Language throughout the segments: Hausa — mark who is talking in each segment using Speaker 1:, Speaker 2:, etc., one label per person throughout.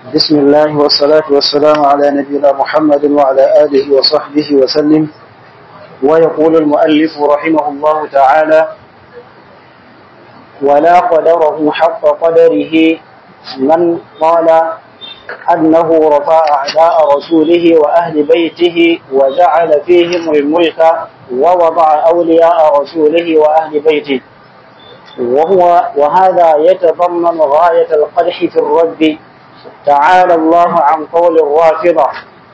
Speaker 1: بسم الله والصلاة والسلام على نبينا محمد وعلى آله وصحبه وسلم ويقول المؤلف رحمه الله تعالى ولا قدره حق قدره من قال أنه رفع أعداء رسوله وأهل بيته وجعل فيهم الملك ووضع أولياء رسوله وأهل بيته وهو وهذا يتضمن غاية القدح في الرد تعالى الله عن قول الرافضة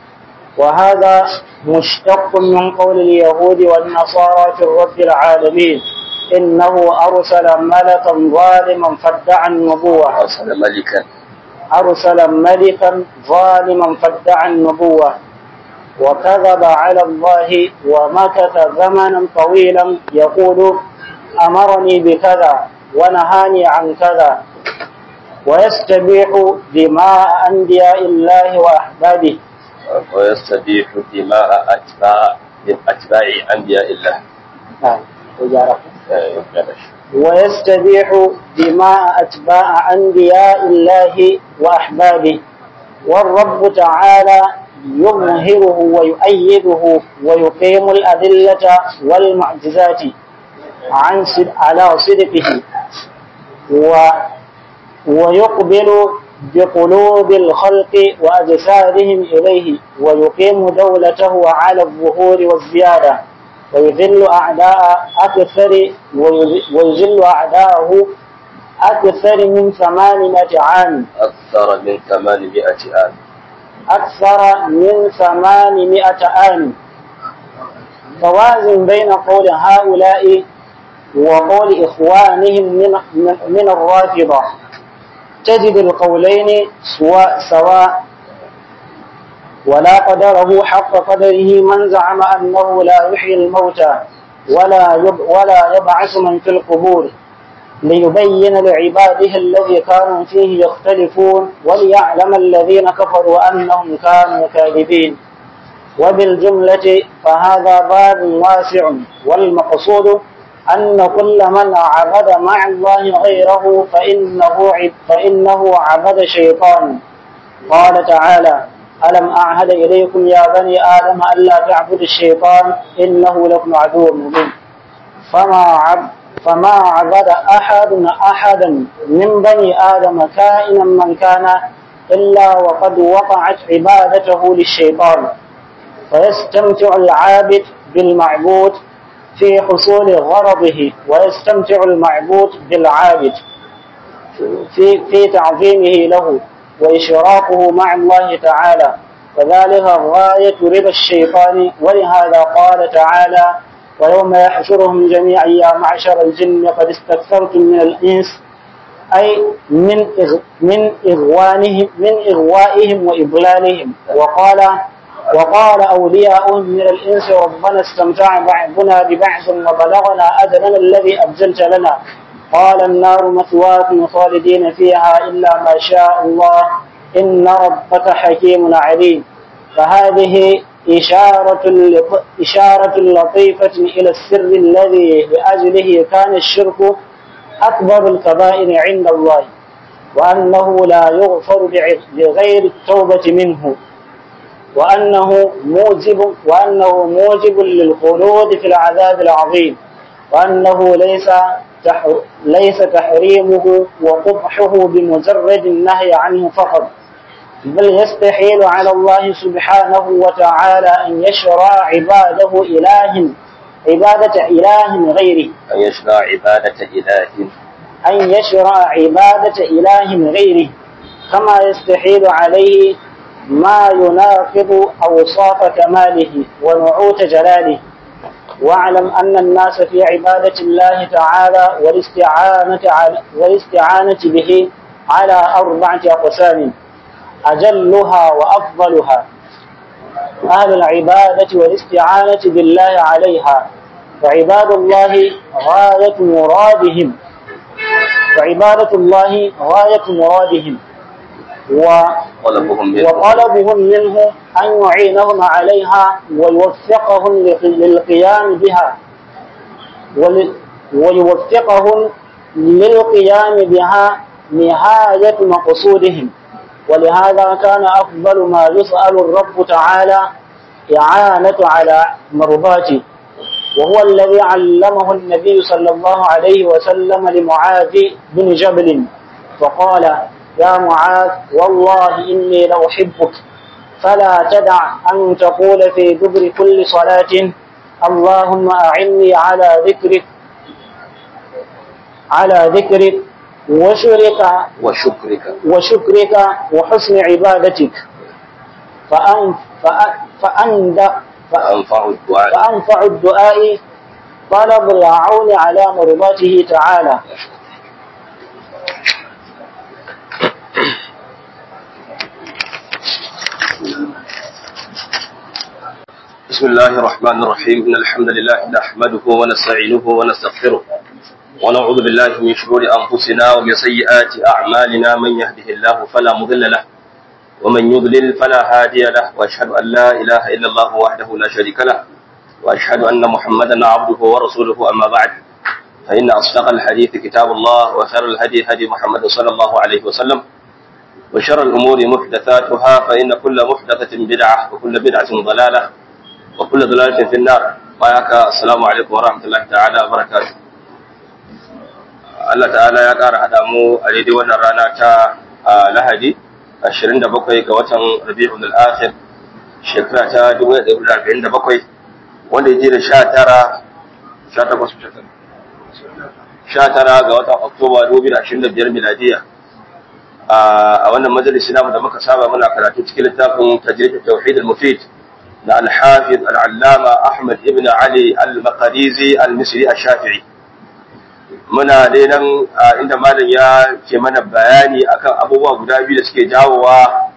Speaker 1: وهذا مشتق من قول اليهود والنصارى في الرب العالمين إنه أرسل ملكا ظالما فادعى النبوة
Speaker 2: أرسل ملكا
Speaker 1: أرسل ملكا ظالما فادعى النبوة وكذب على الله ومكث زمنا طويلا يقول أمرني بكذا ونهاني عن كذا ويستبيح دماء أنبياء الله وأحبابه
Speaker 2: ويستبيح دماء أتباع أتباع أنبياء الله
Speaker 1: نعم وجارة.
Speaker 2: آه، بلاش.
Speaker 1: ويستبيح دماء أتباع أنبياء الله وأحبابه والرب تعالى يظهره ويؤيده ويقيم الأدلة والمعجزات عن صد- على صدقه و ويقبل بقلوب الخلق وأجسادهم إليه ويقيم دولته على الظهور والزيادة ويذل أعداء أكثر ويذل أعداءه أكثر من ثمانمائة عام
Speaker 2: أكثر من 800 عام
Speaker 1: أكثر من ثمانمائة عام فوازن بين قول هؤلاء وقول إخوانهم من, من, من الرافضة تجد القولين سواء سواء ولا قدره حق قدره من زعم أنه لا يحيي الموتى ولا يب ولا يبعث من في القبور ليبين لعباده الذي كانوا فيه يختلفون وليعلم الذين كفروا أنهم كانوا كاذبين وبالجملة فهذا باب واسع والمقصود أن كل من عبد مع الله غيره فإنه عب فإنه عبد شيطان قال تعالى ألم أعهد إليكم يا بني آدم ألا تعبدوا الشيطان إنه لكم عدو مبين فما عب فما عبد أحد أحدا من بني آدم كائنا من كان إلا وقد وقعت عبادته للشيطان فيستمتع العابد بالمعبود في حصول غرضه ويستمتع المعبود بالعابد في في تعظيمه له وإشراقه مع الله تعالى وذلك غاية رضا الشيطان ولهذا قال تعالى ويوم يحشرهم جميعا يا معشر الجن قد استكثرتم من الإنس أي من إغ من إغوانهم من إغوائهم وإضلالهم وقال وقال أولياؤهم من الإنس ربنا استمتع بعضنا ببعض وبلغنا أجلنا الذي أجلت لنا قال النار مثواكم خالدين فيها إلا ما شاء الله إن ربك حكيم عليم فهذه إشارة لط- إشارة لطيفة إلى السر الذي لأجله كان الشرك أكبر الكبائر عند الله وأنه لا يغفر بع- بغير التوبة منه وأنه موجب وأنه موجب للخلود في العذاب العظيم وأنه ليس تح ليس تحريمه وقبحه بمجرد النهي عنه فقط بل يستحيل على الله سبحانه وتعالى أن يشرع عباده إله عبادة إله غيره
Speaker 2: أن يشرع عبادة إله
Speaker 1: أن يشرع عبادة إله غيره كما يستحيل عليه ما يناقض أوصاف كماله ونعوت جلاله واعلم أن الناس في عبادة الله تعالى والاستعانة على والاستعانة به على أربعة أقسام أجلها وأفضلها أهل العبادة والاستعانة بالله عليها فعباد الله غاية مرادهم فعبادة الله غاية مرادهم و
Speaker 2: طلبهم منه
Speaker 1: وطلبهم منه أن يعينهم عليها ويوفقهم لق- للقيام بها ول- ويوفقهم للقيام بها نهاية مقصودهم ولهذا كان أفضل ما يسأل الرب تعالى إعانة على مرضاته وهو الذي علمه النبي صلى الله عليه وسلم لمعاذ بن جبل فقال يا معاذ والله إني لأحبك فلا تدع أن تقول في دبر كل صلاة اللهم أعني على ذكرك على ذكرك وشرك
Speaker 2: وشكرك
Speaker 1: وشكرك وحسن عبادتك فأن فأن فأن
Speaker 2: فأنفع الدعاء
Speaker 1: فأنفع الدعاء طلب العون على مرضاته تعالى
Speaker 2: بسم الله الرحمن الرحيم إن الحمد لله نحمده ونستعينه ونستغفره ونعوذ بالله من شرور أنفسنا ومن سيئات أعمالنا من يهده الله فلا مضل له ومن يضلل فلا هادي له وأشهد أن لا إله إلا الله وحده لا شريك له وأشهد أن محمدا عبده ورسوله أما بعد فإن أصدق الحديث كتاب الله وخير الهدي هدي محمد صلى الله عليه وسلم وشر الأمور محدثاتها فإن كل محدثة بدعة وكل بدعة ضلالة وكل ضلالة في النار وياك السلام عليكم ورحمة الله تعالى وبركاته Allah ta'ala ya ƙara haɗa mu a daidai wannan rana ta Lahadi 27 ga watan Rabi'ul Akhir shekara ta 1447 wanda ya je da 19 19 ga watan Oktoba 2025 miladiya a wannan majalisi namu da muka saba muna karatu cikin littafin tajrid tauhid al-mufid na al-hafiz al-allama Ahmad ibn Ali al-Maqrizi al-Misri al-Shafi'i muna dai nan inda malam ya ke mana bayani akan abubuwa guda biyu da suke jawowa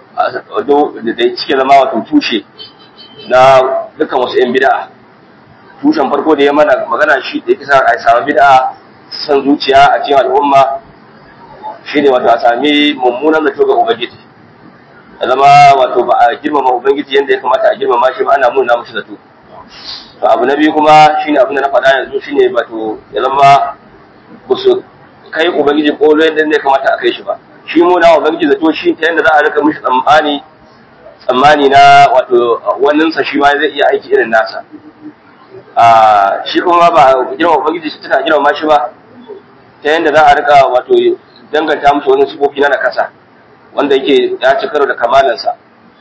Speaker 2: da suke zama wato tushe na dukkan wasu 'yan bid'a tushen farko da ya mana magana shi da yake sa a samu bid'a san zuciya a cikin al'umma shine wato a sami mummunan zato ga ubangiji ya zama wato ba a girmama ubangiji yadda ya kamata a girmama shi ba ana muna mushi zato to abu na biyu kuma shine abin da na faɗa yanzu shine wato ya zama ba su kai ubangiji kolo yadda ne kamata a kai shi ba shi mu na ubangiji zato shi ta yadda za a rika mishi tsammani tsammani na wato waninsa shi ma zai iya aiki irin nasa a shi kuma ba girma ubangiji shi tana girma shi ba ta yadda za a rika wato danganta musu wani sifofi na nakasa wanda yake ya ci karo da kamalansa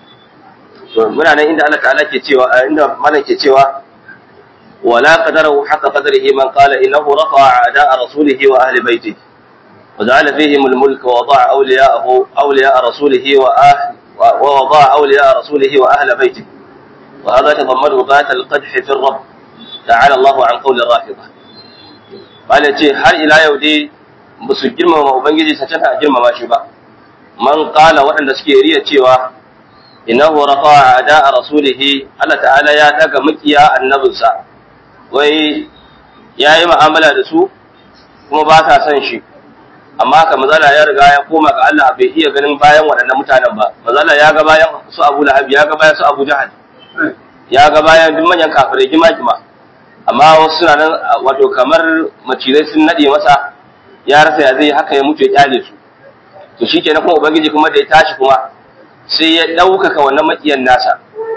Speaker 2: to muna nan inda Allah ta'ala ke cewa inda malam ke cewa ولا قدره حق قدره من قال إنه رفع أعداء رسوله وأهل بيته وجعل فيهم الملك ووضع أولياءه أولياء رسوله وأهل ووضع أولياء رسوله وأهل بيته وهذا يتضمن غاية القدح في الرب تعالى الله عن قول الرافضة قال يتي هل إلى يودي basu girmama Ubangiji sa canta girmama shi ba man qala waɗanda suke riya cewa innahu rafa'a ada'a rasulihi Allah ta'ala ya daga makiya annabinsa wai ya yi ma'amala da su kuma ba ta son shi amma haka mazala ya riga ya koma ga Allah bai iya ganin bayan waɗannan mutanen ba mazala ya ga bayan su Abu Lahab ya ga bayan su Abu Jahal ya ga bayan duk manyan kafirai gima gima amma wasu suna nan wato kamar macizai sun nade masa ya rasa ya zai haka ya mutu ya kyale su to shikenan kuma ubangiji kuma da ya tashi kuma sai ya ɗaukaka wannan makiyan nasa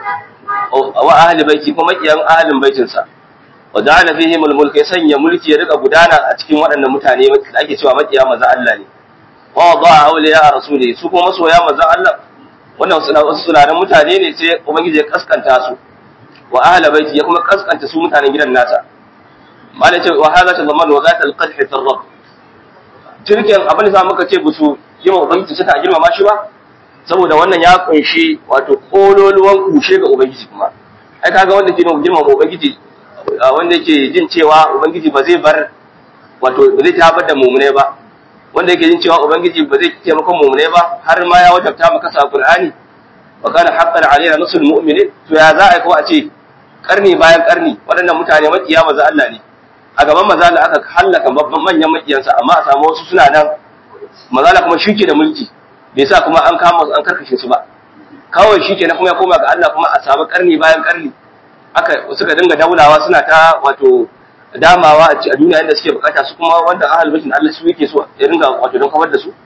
Speaker 2: wa ahli baiti kuma makiyan ahlin baitinsa wa ja'ala fihim al-mulk ya sanya mulki ya rika gudana a cikin waɗannan mutane da ake cewa makiya manzon Allah ne wa wada'a awliya rasuli su kuma masoya manzon Allah wannan wasu sunanan mutane ne sai ubangiji ya kaskanta su wa ahli baiti ya kuma kaskanta su mutanen gidan nasa malai ce wa hadha tazammanu wa zata al-qadh fi ar-rabb turken abin da muka ce busu yima ubangiji suka girmama shi ba saboda wannan ya kunshi wato kololuwan kushe ga ubangiji kuma ai kaga wanda ke girmama ubangiji wanda yake jin cewa ubangiji ba zai bar wato ba zai tabar da mumune ba wanda yake jin cewa ubangiji ba zai taimakon mumune ba har ma ya wajabta maka sa qur'ani wa kana haqqan alaina nusrul mu'minin to ya za a ko a ce karni bayan karni waɗannan mutane makiya maza Allah ne a gaban maza Allah aka hallaka manyan makiyansa amma a samu wasu suna nan maza Allah kuma shike da mulki bai sa kuma an kama an karkashe su ba kawai shike na kuma ya koma ga Allah kuma a samu karni bayan karni aka suka dinga daulawa suna ta wato damawa a duniya inda suke bukata su kuma wanda ahal baitin Allah su yake so ya dinga wato don kawar da su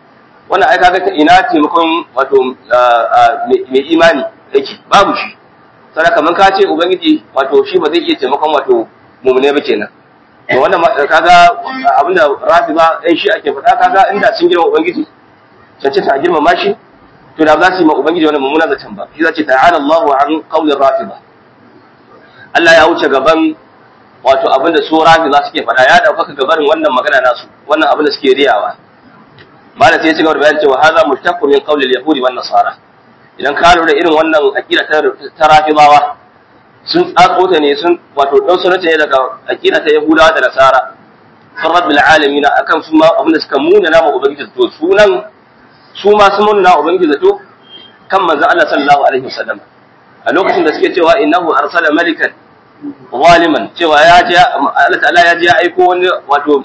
Speaker 2: wannan ai kaga ina taimakon wato mai imani yake babu shi sai kamar ka ce ubangiji wato shi ba zai iya taimakon wato mumune ba kenan to wannan kaga abinda rafiba ɗan shi ake faɗa kaga inda sun girma ubangiji cancanta a girmama shi to da za su yi ma ubangiji wani mummunan zaton ba shi zace ta'ala Allahu an qawlir rafiba Allah ya wuce gaban wato abinda su rafiba suke faɗa ya dauka gabarin wannan magana nasu wannan abin da suke riyawa malam sai ya ci gaba da bayani cewa hadha mushtaqqu min qawli al-yahudi wan nasara idan ka lura irin wannan aqida ta rafibawa sun tsatso ta ne sun wato dan sunata ne daga aqida ta yahudawa da nasara sun rabbil alamin akan su ma abin da suka muna nama ubangiji to sunan su ma sun muna nama ubangiji zato kan manzon Allah sallallahu alaihi wasallam a lokacin da suke cewa innahu arsala malikan zaliman cewa ya je Allah ta'ala ya je ya aiko wani wato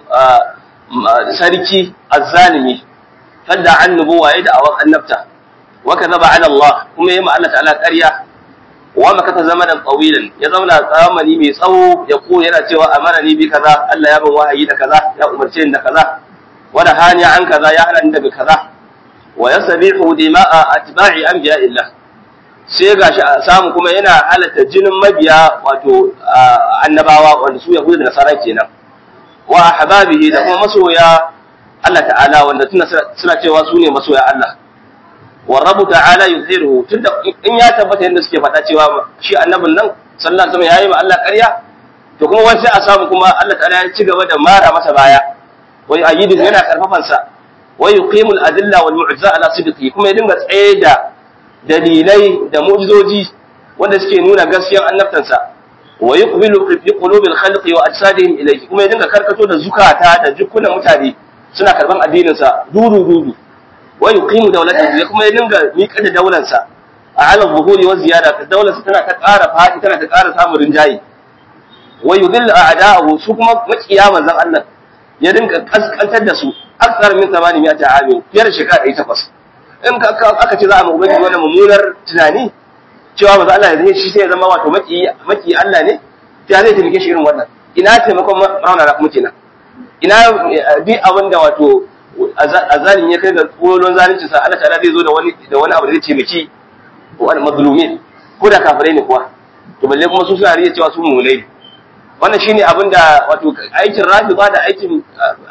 Speaker 2: sarki azzalimi fadda an nubuwa ya da awan annabta wa kadhaba ala Allah kuma yayi ma Allah ta'ala ƙarya wa makata zamanan tawilan ya zauna zamani mai tsawo ya ko yana cewa amana ni bi kaza Allah ya bin wahayi da kaza ya umarce ni da kaza wa da hani an kaza ya hana ni daga kaza wa yasbihu dima'a atba'i anbiya'illah sai gashi a samu kuma yana halatta jinin mabiya wato annabawa wanda su yahudu da nasara kenan wa ahbabihi da kuma masoya Allah ta'ala wanda tuna suna cewa su ne masoya Allah wa rabu ta'ala yuzhiruhu tunda in ya tabbata yadda suke faɗa cewa shi annabin nan sallallahu alaihi wasallam yayi ma Allah ƙarya to kuma wani sai a samu kuma Allah ta'ala ya ci gaba da mara masa baya wa yu'ayyidu yana karfafan sa wa yuqimul adilla wal mu'jiza ala sidqi kuma ya dinga tsaye da dalilai da mu'jizoji wanda suke nuna gaskiyar annabtansa wa yuqbilu fi qulubil khalqi wa ajsadihim ilayhi kuma ya dinga karkato da zukata da jikunan mutane suna karban addinin sa dudu dudu wa yuqimu dawlatahu ya kuma ya dinga miƙa da daular sa a ala zuhuri wa ziyada ta daular sa tana ta ƙara fadi tana ta ƙara samun rinjayi wa yudhill a'da'ahu su kuma makiya manzon Allah ya dinga kaskantar da su akthar min 800 amin fiyar shekara 800 in aka ce za a ubangiji wannan mummunar tunani cewa manzon Allah ya shi sai ya zama wato maki maki Allah ne ta zai taimake shi irin wannan ina taimakon raunana kuma kenan ina bi abin da wato azalin ya kai ga kolon zalunci sa Allah ta'ala zai zo da wani da wani abu da zai taimaki wani mazlumin ko da kafirai ne kuwa to balle kuma su suna riya cewa su mulai wannan shine abin da wato aikin rafi ba da aikin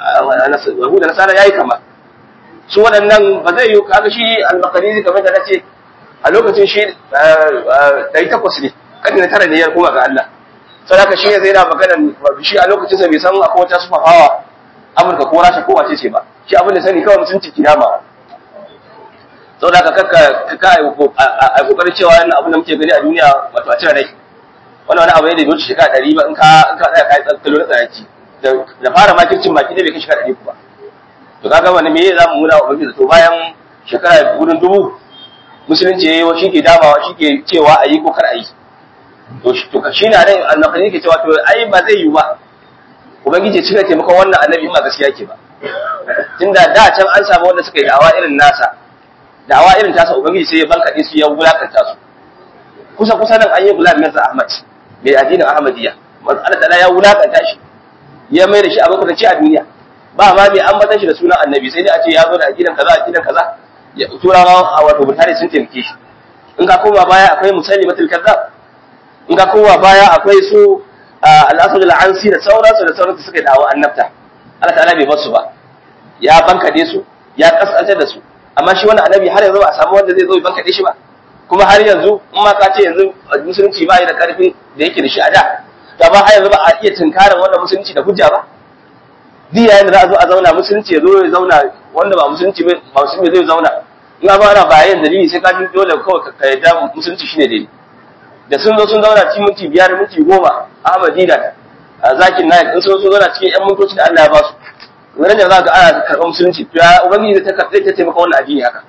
Speaker 2: Yahuda Nasara yayi kama su waɗannan ba zai yi kaga shi al-Maqdisi kamar da nace a lokacin shi ɗari takwas ne ƙarni na tara ne ya koma ga Allah sadaka shi ne zai na magana shi a lokacin sa bai san akwai wata sufa hawa Amurka ko Rasha ko wace ce ba shi abin da sani kawai mutunci kiyama saboda ka kakka ka a kokarin cewa wannan abin da muke gani a duniya wato a cire rai wannan wani abu ne da bai wuce shekara ɗari ba in ka in ka tsaya kai tsakalo na tsayaci da fara makircin baki ne bai kai shekara ɗari ba to kaga wani me za mu muna wa mafi to bayan shekara gudun dubu musulunci ya yi shi ke damawa shi ke cewa a yi ko kar a yi to shi na nan annabani ke cewa to ai ba zai yi ba ubangiji cika taimakon wannan annabi in ba gaskiya ke ba tunda da can an samu wanda suka yi da'awa irin nasa da'awa irin tasa ubangiji sai ya bankaɗe su ya wulakanta su kusa kusa nan an yi gulam mirza ahmad mai addinin ahmadiyya Allah ta'ala ya wulakanta shi ya mai da shi abin kwatanci a duniya ba ma mai ambatan shi da sunan annabi sai dai a ce ya zo da aqidan kaza aqidan kaza turawa a wato mutane sun taimake shi in ka koma baya akwai musallimatul kazzab in ka koma baya akwai su al-asad al-ansi da sauransu da sauransu suka dawo annabta Allah ta'ala bai basu ba ya bankade su ya kasantar da su amma shi wannan annabi har yanzu ba a samu wanda zai zo ya bankade shi ba kuma har yanzu in ma ka ce yanzu musulunci ba yi da karfin da yake da shi a da to ba har yanzu ba a iya tunkarin wannan musulunci da hujja ba duk yayin da za a zo a zauna musulunci ya zo ya zauna wanda ba musulunci ba musulunci zai zauna in ba ana bayan dalili sai ka ji dole kawai ka yarda musulunci shine dai da sun zo sun zauna cikin minti biyar minti goma Ahmad Dida zakin naik in sun zo zauna cikin yan mintoci da Allah ya ba su wannan da za ka ana karɓar musulunci to ya ubangiji zai ta ta taimaka wannan addini haka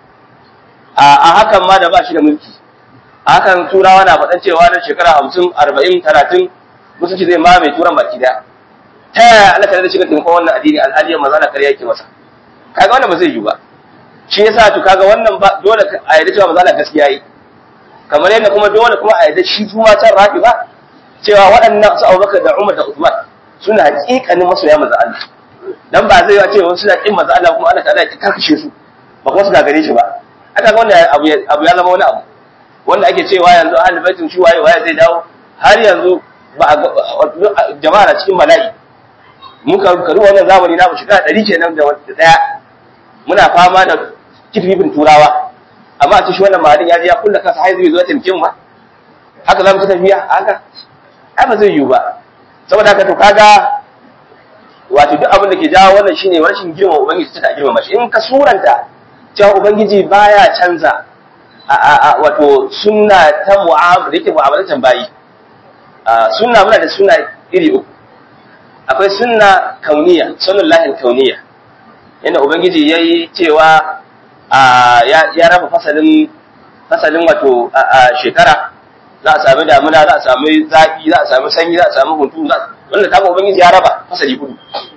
Speaker 2: a hakan ma da ba shi da mulki a hakan turawa na faɗan cewa na shekara hamsin arba'in talatin musulunci zai mamaye turan baki daya ta yaya Allah ta da shiga taimakon wannan addini alhali maza na karya yake masa kaga wannan ba zai yi ba shi yasa to kaga wannan ba dole a yarda cewa maza na gaskiya yi kamar yadda kuma dole kuma a yarda shi kuma can rafi ba cewa waɗannan su Abubakar da Umar da Uthman suna hakikanin masoya maza Allah dan ba zai yi cewa suna kin maza Allah kuma Allah ta'ala ya karkashe su ba kuma su gagare shi ba aka ga wanda abu ya zama wani abu wanda ake cewa yanzu ahlul baitin shi waye waye zai dawo har yanzu ba jama'a na cikin bala'i mun ka karu wannan zamani na mu shiga ɗari kenan da wata daya muna fama da kififin turawa amma a cikin wannan mahadin ya je ya kulla kansa har zai zo taimake mu ba haka za mu ta tafiya haka ai ba zai yiwu ba saboda haka to kaga wato duk abin da ke jawo wannan shine rashin girma ubangiji ta girma mashi in ka suranta cewa ubangiji baya canza a wato sunna ta mu'amala da yake mu'amalatan bayi sunna muna da sunna iri uku akwai sunna kauniya sunan lahin kauniya yadda ubangiji ya yi cewa ya raba fasalin fasalin wato shekara za a sami damuna za a sami zafi za a sami sanyi za a sami hunturu wanda ta ubangiji ya raba fasali hudu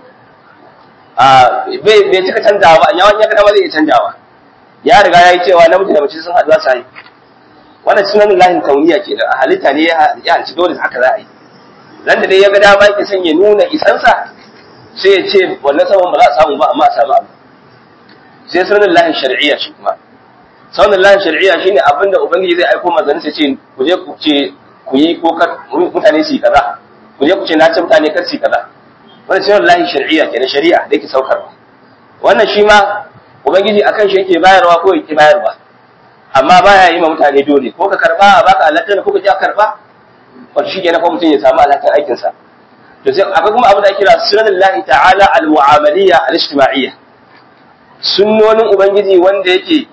Speaker 2: bai cika canjawa ba yawan ya gada zai iya canjawa ya riga ya yi cewa namiji da mace sun haɗu za su yi wannan sunan lahin kauniya ke a halitta ne ya halci dole haka za a yi nan da dai ya ga dama yake son ya nuna isansa sai ya ce wannan saman ba za a samu ba amma a samu abu sai sunan lahin shari'iyya shi kuma sunan lahin shari'iyya shine abin da ubangiji zai aiko manzanni sai ce ku je ku ce ku yi ko mutane su yi kaza ku je ku ce na ce mutane kar su yi kaza wannan sunan lahin shari'iyya kenan shari'a da yake saukarwa wannan shi ma ubangiji akan shi yake bayarwa ko yake bayarwa amma baya yi ma mutane dole ko ka karba a baka alaƙa ko ka ji a karba wato shi kenan ko mutum ya samu alaƙar aikin sa to sai akwai kuma abin da ake kira sunnatullahi ta'ala al-mu'amaliyya al-ijtima'iyya sunnonin ubangiji wanda yake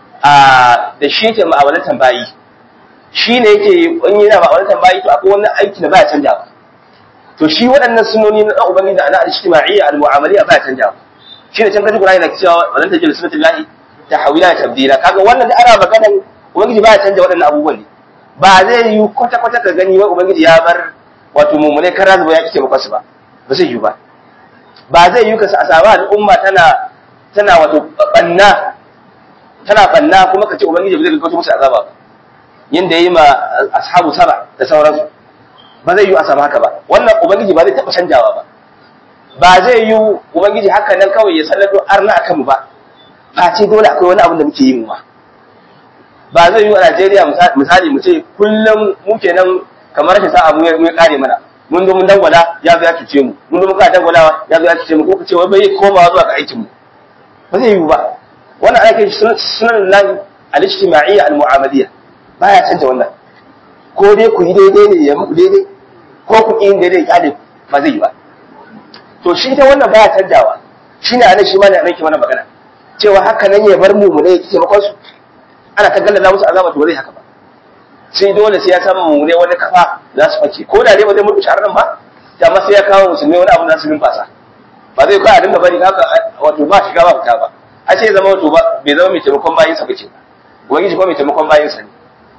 Speaker 2: a da shi yake mu'amalatan bayi shi ne yake in yana mu'amalatan bayi to akwai wani aiki da baya canjawa to shi waɗannan sunnoni na ubangiji da al-ijtima'iyya al-mu'amaliyya baya canjawa shi ne can kaji Qur'ani na cewa wannan tajil sunnatullahi tahwila tabdila kaga wannan da ana maganan ubangiji baya canja waɗannan abubuwan ne ba zai yi kwata kwata ka gani wai ubangiji ya bar wato mumune kan razuba ya kike makasu ba ba zai yi ba ba zai yi ka a samu al'umma tana tana wato banna tana banna kuma ka ce ubangiji ba zai gaggauta musu azaba ba yanda yayi ma ashabu saba da sauransu ba zai yi a samu haka ba wannan ubangiji ba zai taɓa canjawa ba ba zai yi ubangiji haka nan kawai ya sallato arna akan mu ba face dole akwai wani abin da muke yi mu ba ba zai yi a Najeriya misali mu ce kullum mu kenan kamar rashin sa'a mu ya kare mana mun zo mun dangwala ya zo ya cuce mu mun zo mun ka dangwala ya zo ya cuce mu ko kace wai bai komawa zuwa ga aikin mu ba zai yi ba wannan ana kai sunan lahi al-ijtima'iyya al-mu'amaliyya baya canja wannan ko dai ku yi daidai ne ya muku daidai ko ku yi daidai ya ba zai yi ba to shi ta wannan baya canjawa shine anan shi ma ne anan ke mana magana cewa haka nan ya bar mu mu ne yake taimakon su ana ta gallala musu azaba to zai haka ba sai dole sai ya samu mu ne wani kafa za su fake ko da dai ba zai mutu shahararren ba amma sai ya kawo musulmi wani abu za su numfasa ba zai kawai a dinga bari haka wato ba shiga ba fita ba a ce zama wato ba bai zama mai taimakon bayin sa bace ubangiji kuma mai taimakon bayin sa ne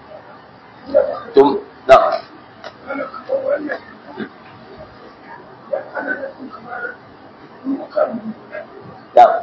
Speaker 2: to na da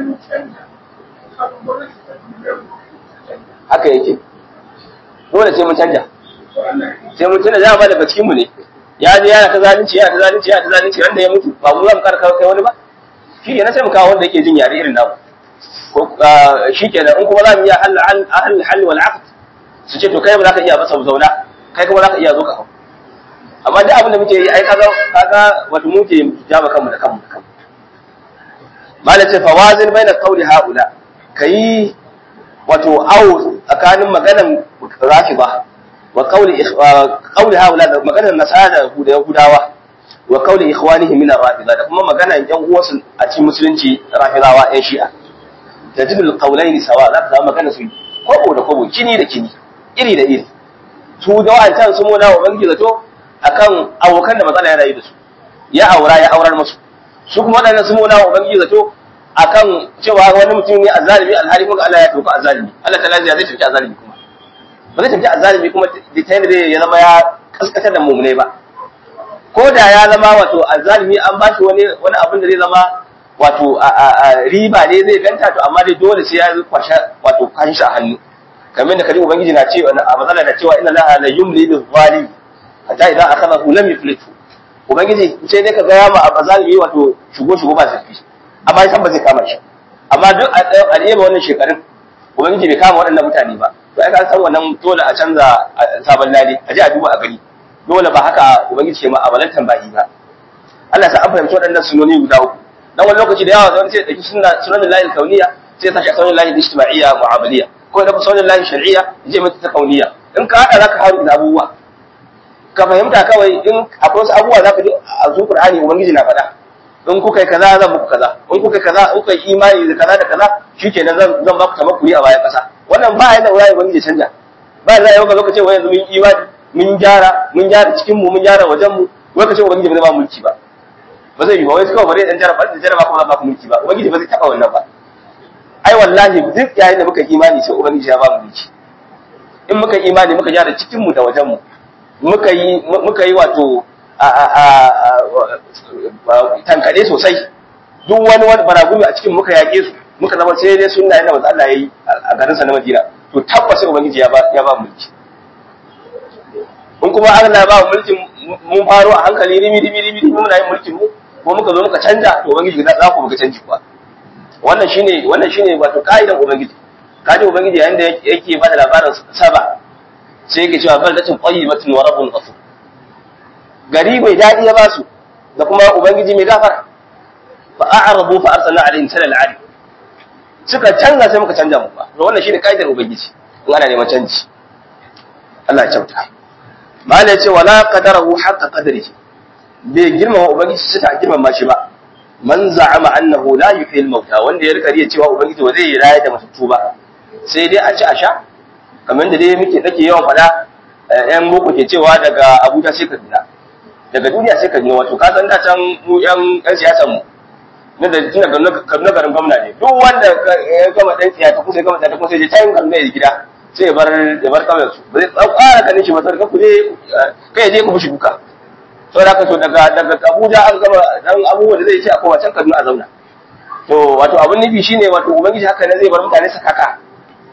Speaker 2: haka yake dole sai mun canja sai mun tuna dama daga cikin mu ne ya je yana ta zalunci yana ta zalunci yana ta zalunci wanda ya mutu ba mu za mu karka kai wani ba shi ne na sai mu kawo wanda yake jin yare irin namu ko shi kenan in kuma za mu iya hal hal hal wal aqd su ce to kai ba za ka iya ba sau zauna kai kuma za ka iya zo ka hau amma duk abin da muke yi ai kaga kaga wato muke jaba kanmu da kanmu da kanmu malam ce fawazin baina qawli haula kai wato awo tsakanin maganan rafiba wa qawli qawli haula da maganan nasara da yahudawa wa qawli ikhwanihim min ar-rafida da kuma maganan yan uwansu a cikin musulunci rafidawa yan shi'a tajidul qawlaini sawa za ka samu magana su kobo da kobo kini da kini iri da iri su da wa'ancan su mona wa bangi zato akan abokan da matsala ya rayu da su ya aura ya aurar musu su kuma waɗannan su mona wa bangi zato akan cewa wani mutum ne azalimi alhali kuma Allah ya tafi azalimi Allah ta lafiya zai tafi azalimi kuma ba zai tafi azalimi kuma da ta yadda ya zama ya kaskatar da mumune ba ko da ya zama wato azalimi an ba shi wani wani abin da zai zama wato riba ne zai ganta to amma dai dole sai ya kwashe wato kashin shi a hannu kamar da kaji ubangiji na cewa a matsala da cewa inna laha la yumli bil zalim hatta idan akhadahu lam yuflitu ubangiji sai dai ka ga ya ma azalimi wato shugo shugo ba sai amma san ba zai kama shi amma duk a ɗaya wannan shekarun ubangiji bai kama waɗannan mutane ba to ai ka san wannan dole a canza sabon lale a je a duba a gani dole ba haka ubangiji ke ma abalantan bayi ba Allah sa an fahimci waɗannan sunoni guda uku dan wani lokaci da yawa zan sai dauki sunna sunan lahi kauniya sai ya sashi sunan lahi ijtimaiya mu'amaliya ko da sunan lahi shar'iyya je mata ta kauniya in ka hada zaka haru da abubuwa ka fahimta kawai in akwai wasu abubuwa zaka ji a zuwa Qur'ani ubangiji na faɗa in kuka yi kaza zan muku kaza in kuka yi kaza in kuka yi imani da kaza da kaza shikenan zan zan ba ku tamakuri a bayan kasa wannan ba yadda wani ubangiji canja ba yadda yau ka zo ka ce wai yanzu mun imani mun gyara mun gyara cikin mu mun gyara wajen mu wai ka ce ubangiji ba zai ba mulki ba ba zai yi ba wai kawai bare dan jaraba da jaraba kuma ba ku mulki ba ubangiji ba zai taba wannan ba ai wallahi duk yayin da muka imani sai ubangiji ya ba mu mulki in muka imani muka gyara cikin mu da wajen mu muka yi muka yi wato tankade sosai duk wani wani baragumi a cikin muka yaƙe su muka zama sai dai sunna yadda manzo Allah yayi a garin sa na Madina to tabbas ubangiji ya ba ya ba mulki in kuma Allah ba mulkin mun faro a hankali rimi rimi rimi muna yin mulkin mu ko muka zo muka canja to ubangiji za ku muka canji kuwa wannan shine wannan shine wato kaidan ubangiji kaji ubangiji yayin da yake ba da labarin saba sai yake cewa baldatun qayyibatun wa rabbun ghafur gari mai daɗi ya ba su da kuma ubangiji mai gafara fa a'rabu fa arsalna alaihim salal ali suka canza sai muka canja mu ba to wannan shine kaidar ubangiji in ana neman canji Allah ya kyauta malai ce wala qadarahu haqqa qadrihi bai girmama ubangiji suka girmama shi ba man za'ama annahu la yuhyil mauta wanda ya rika riya cewa ubangiji ba zai yi raya da matattu ba sai dai a ci a sha kamar da dai muke nake yawan faɗa yan boko ke cewa daga Abuja sai Kaduna daga duniya sai Kaduna wato ka san da can mu yan yan siyasan mu na da tun daga Kaduna garin gwamna ne duk wanda ya gama dan siyasa ko sai gama da ko sai je can Kaduna ya gida sai ya bar ya bar kawai su ba zai tsara kanin shi ba sai ku je kai je ku fushi duka sai da ka to daga daga Abuja an gama dan abubuwan da zai ce a kowa can Kaduna a zauna to wato abin nufi shine wato ubangiji haka ne zai bar mutane sakaka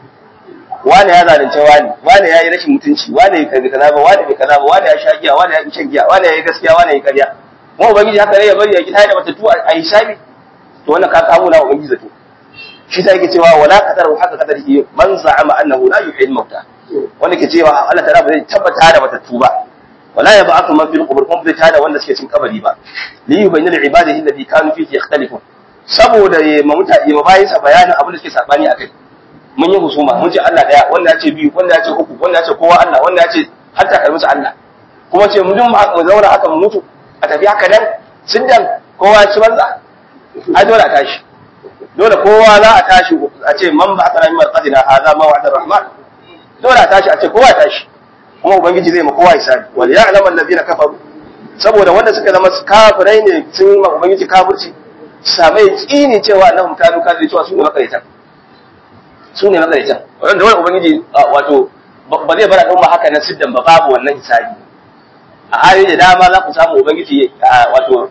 Speaker 2: wani ya zalunce wani wani ya yi rashin mutunci wani ya kaza kaza ba wani bai kaza ba wani ya sha giya wani ya shan giya wani ya yi gaskiya wani ya yi ƙarya mu ubangiji haka ne ya bari ya gida da matattu a hisabi to wannan ka kawo na ubangiji zato shi ta yake cewa wala qadaru haka qadarihi man za'ama annahu la yuhyil mauta wanda ke cewa Allah ta'ala ba zai tabbata da matattu ba wala yab'athu man fil qubur kuma zai tada wanda suke cin kabari ba li yubayyana li ibadihi alladhi kanu fihi yakhtalifun saboda ya ma mutane ma bayin sa bayanin abin da suke sabani akai mun yi husuma mun ce Allah daya wanda ya ce biyu wanda ya ce uku wanda ya ce kowa Allah wanda ya ce hatta kai musu Allah kuma ce mun mu zauna haka mu mutu a tafi haka nan siddan kowa ya ci banza ai dole a tashi dole kowa za a tashi a ce man ba kana min marqatina hadha ma wa'ada rahman dole a tashi a ce kowa ya tashi kuma ubangiji zai ma kowa hisabi wal ya'lam alladhina kafaru saboda wanda suka zama kafirai ne sun ma ubangiji kafirci sabai tsini cewa annahum kanu kafiri cewa su ne makarita su ne makarita wanda wani ubangiji wato ba zai bar al'umma haka na siddan ba babu wannan hisabi a ayoyi da dama za ku samu ubangiji wato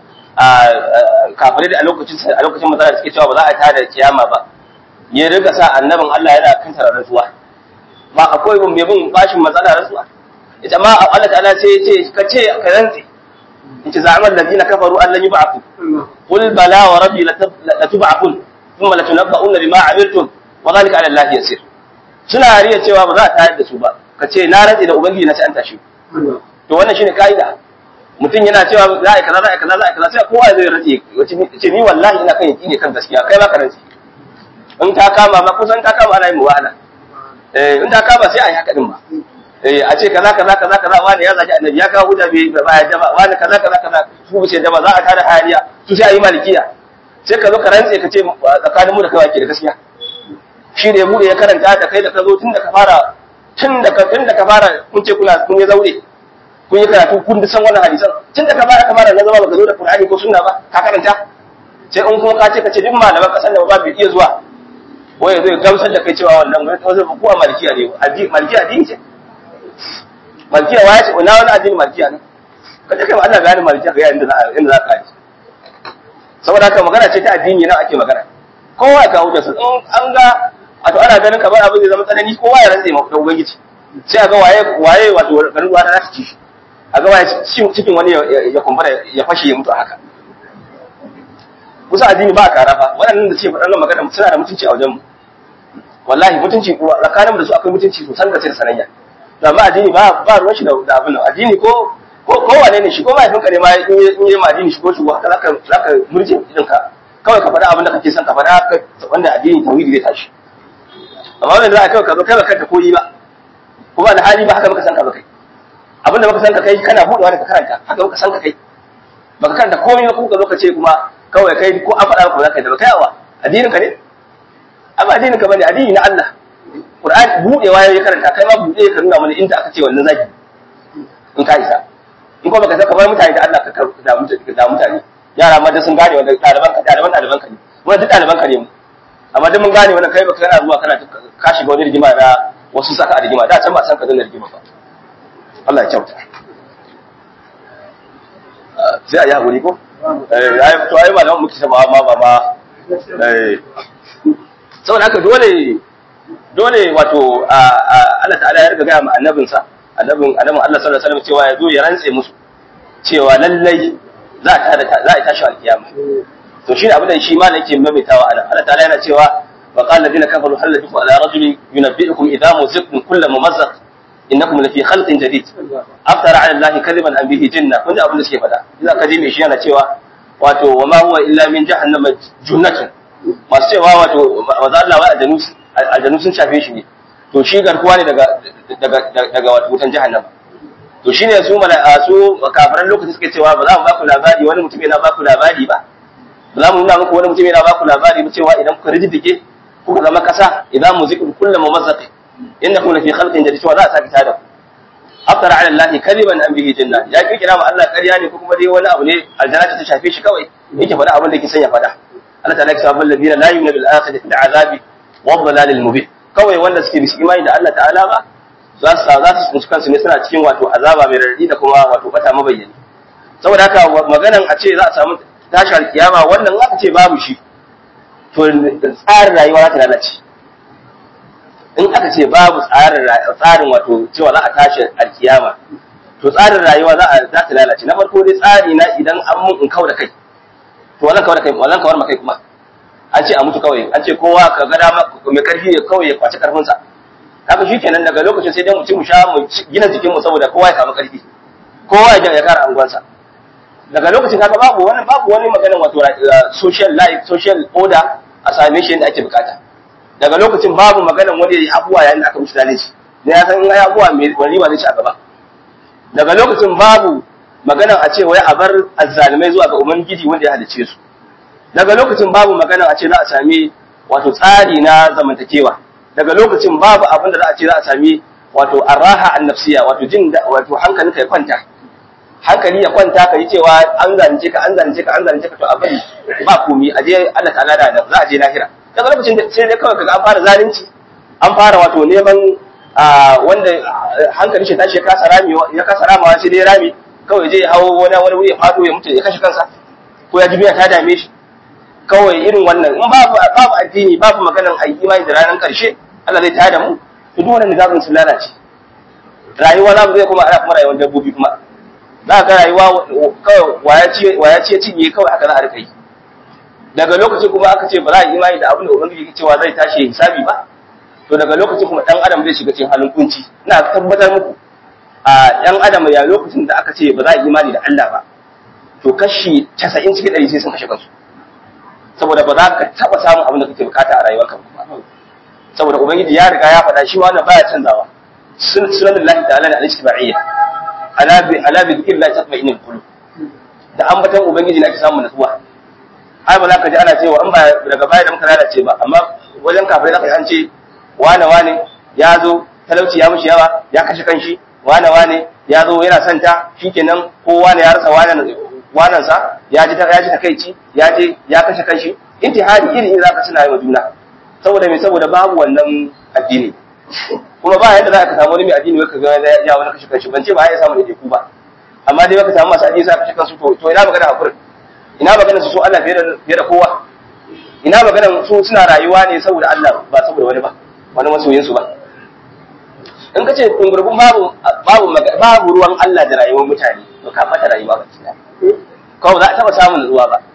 Speaker 2: kafirai da a lokacin a lokacin matsala suke cewa ba za a tada kiyama ba ya riga sa annabin Allah yana kan rantsuwa ba akwai mai bin bashin matsala rantsuwa ita ma Allah ta'ala sai ya ce ka ce ka rantsi in ci za'amal ladina kafaru an lan yub'athu qul bala wa rabbi la tub'athun thumma la tunabba'unna bima 'amiltum wa dhalika 'ala Allah yasir suna riya cewa ba za a tayar da su ba ka ce na rantsi da ubangiji na ci an tashi to wannan shine kaida mutum yana cewa za a yi kaza za a yi kaza za a yi kaza sai kowa zai rantsi ce ni wallahi ina kan yaki kan gaskiya kai ma ka rantsi in ta kama ma kusan ta kama ana yin muwahala eh in ta kama sai a yi haka din ba eh a ce kaza kaza kaza kaza wani ya zaki annabi ya kawo hujja bai ba ya jaba wani kaza kaza kaza su bu ce jaba za a tada hayaniya su sai a yi malikiya sai ka zo ka rantse ka ce tsakanin mu da kai wake da gaskiya shi ne bude ya karanta da kai da ka zo tun da ka fara tun da ka tun da ka fara kun ce kuna kun yi zaure kun yi karatu kun san wannan hadisan tun da ka fara ka fara na zama baka zo da Qur'ani ko sunna ba ka karanta sai in kuma ka ce ka ce duk malaman kasan da ba bai iya zuwa wai zai gamsar da kai cewa wannan wani wasu kuwa malikiya ne malikiya addini ce malikiya waya ce na wani addini malikiya ne ka ce kai ma Allah gane malikiya ga inda za inda za ka yi saboda haka magana ce ta addini nan ake magana kowa ya kawo jinsa in an ga wato ana ganin kamar abin zai zama tsanani kowa ya rantse ma ubangiji sai a ga waye waye wato garin ruwa ta ci shi a ga waye cikin wani ya kumbura ya fashe ya mutu haka kusa addini ba kara fa waɗannan da ce faɗan magana suna da mutunci a wajen mu wallahi mutunci tsakanin da su akwai mutunci sosan da sai sanayya da ma addini ba ba ruwan shi da abin nan addini ko ko ko wane ne shi ko mahaifinka ne ma in yi ma addini shi ko shi haka zaka zaka murje idan ka kawai ka faɗa abin da kake son ka faɗa wanda addini tauhidi zai tashi amma wanda za a kawai ka zo kai ba kanka koyi ba kuma da hali ba haka muka san ka ba kai abin da muka san ka kai kana buɗewa da ka karanta haka muka san ka kai baka karanta komai ba kuma ka zo ka ce kuma kawai kai ko an faɗa ko za ka yi da kai awa addinin ka ne amma addinin ka bane addini na Allah Qur'ani buɗewa ya karanta kai ma buɗe ka nuna mana inda aka ce wannan zaki in ka isa in kuma baka san kamar mutane da Allah ka da mutane yara ma da sun gane wanda ɗaliban ka ɗaliban ɗaliban ka ne mu duk ɗaliban ka ne mu amma duk mun gane wannan kai baka kana zuwa kana ka shiga wani rigima na wasu saka a rigima da can ba san ka zan rigima ba Allah ya kyauta sai a yi haƙuri ko eh to ai malaman muke sama ma ba ma eh saboda haka dole dole wato Allah ta'ala ya riga ga mu annabinsa annabin annabin Allah sallallahu alaihi wasallam cewa ya zo ya rantse musu cewa lallai za ta da za a tashi alkiyama to shine abin da shi ma yake maimaitawa anan Allah ta'ala yana cewa wa qala alladhina kafaru hal lakum ala rajulin yunabbi'ukum idha muziqtum kullu mumazzaq innakum lafi khalqin jadid aftara ala allahi kadiban an bihi jinna kun ji abin da suke faɗa idan ka ji mai shi yana cewa wato wa ma huwa illa min jahannama junnatun masu cewa wato maza Allah wa aljanu aljanu sun shafe shi ne to shi garkuwa ne daga daga daga wato wutan jahannama to shine su mala su kafiran lokacin suke cewa ba za mu ba ku labari wani mutum yana ba ku labari ba ba za mu nuna muku wani mutum yana ba ku labari ba cewa idan kuka rijidike kuka zama kasa idan mu zikru kullu mumazzaqi innakum lafi khalqin jadid cewa za a saki tada ku aftara ala allahi kaliban an bihi janna ya ki kira ma Allah ƙarya ne ko kuma dai wani abu ne aljanna ta shafe shi kawai yake faɗa abin da yake son ya faɗa Allah ta'ala ya sabon ladina la yu'minu bil akhirati bil azabi wa dhalalil mubin kawai wanda suke bisu imani da Allah ta'ala ba za su za su tsinci kansu ne suna cikin wato azaba mai radadi da kuma wato bata mabayyani saboda haka maganan a ce za a samu tashi alkiyama wannan aka ce babu shi to tsarin rayuwa za ta lalace in aka ce babu tsarin tsarin wato cewa za a tashi alkiyama to tsarin rayuwa za a za ta lalace na farko dai tsari na idan an mun in kau da kai to wannan kawar da kai wannan kawar makai kuma an ce a mutu kawai an ce kowa ka ga dama mai karfi ne kawai ya kwaci karfin sa haka shikenan daga lokacin sai dai mu ci mu sha mu gina jikin mu saboda kowa ya samu karfi kowa ya ya kara angonsa daga lokacin haka babu wani babu wani magana wato social life social order a same shi yadda ake bukata daga lokacin babu maganan wani ya abuwa yayin da aka mishi zalunci da ya san in ai abuwa mai wani ba zai ci a gaba daga lokacin babu maganan a ce wai a bar azzalimai zuwa ga ubangiji wanda ya halice su daga lokacin babu maganan a ce za a sami wato tsari na zamantakewa daga lokacin babu abin da za a ce za a sami wato arraha annafsiya wato jin wato hankalinka ya kwanta hankali ya kwanta ka yi cewa an zalunce ka an zalunce ka an zalunce ka to a bari ba komi a je Allah ta'ala da za a je lahira daga lokacin da sai dai kawai kaga an fara zalunci an fara wato neman wanda hankali shi tashi ya kasa rami ya kasa ramawa sai dai rami kawai je ya hawo wani wani wuri ya fado ya mutu ya kashe kansa ko ya jibiya ta dame shi kawai irin wannan in babu babu addini babu maganan ayi imani da ranar karshe Allah zai tada mu to duk wannan nizabin sun lalace rayuwa za mu zai kuma ana kuma rayuwar dabbobi kuma za ka rayuwa kawai waya ce cinye kawai haka za a rika yi daga lokacin kuma aka ce ba za a imani da abin da ubangiji ke cewa zai tashi hisabi ba to daga lokacin kuma dan adam zai shiga cikin halin kunci ina tabbatar muku a dan adam ya lokacin da aka ce ba za a imani da Allah ba to kashi 90 cikin 100 sai sun kashe kansu saboda ba za ka taba samun abin da kake bukata a rayuwarka ba saboda ubangiji ya riga ya faɗa shi wannan baya canzawa sunan Allah ta'ala al-istibaiyyah ala bi ala bi dhikrillah tatma'innul qulub da ambatan ubangiji ne ake samun nutsuwa ai ba za ka ji ana cewa an ba daga baya da muka lalace ba amma wajen kafirai za ka ji an ce wane wane ya zo talauci ya mishi yawa ya kashe kanshi wane wane ya zo yana son ta shikenan ko wane ya rasa wane wanan sa ya ji ya ji takeici ya je ya kashe kanshi intihari iri iri zaka suna yi wa juna saboda me saboda babu wannan addini kuma ba yadda za ka samu wani mai addini ka ga ya wani kashe kanshi ban ce ba ya samu da ku ba amma dai baka samu masu addini sa kashe kansu to to ina magana hakurin ina magana su so Allah fiye da fiye da kowa ina magana su suna rayuwa ne saboda Allah ba saboda wani ba wani masoyin su ba in ka ce dungurgun babu babu babu ruwan Allah da rayuwar mutane to ka fata rayuwa ba kina kawai za a taba samun nutsuwa ba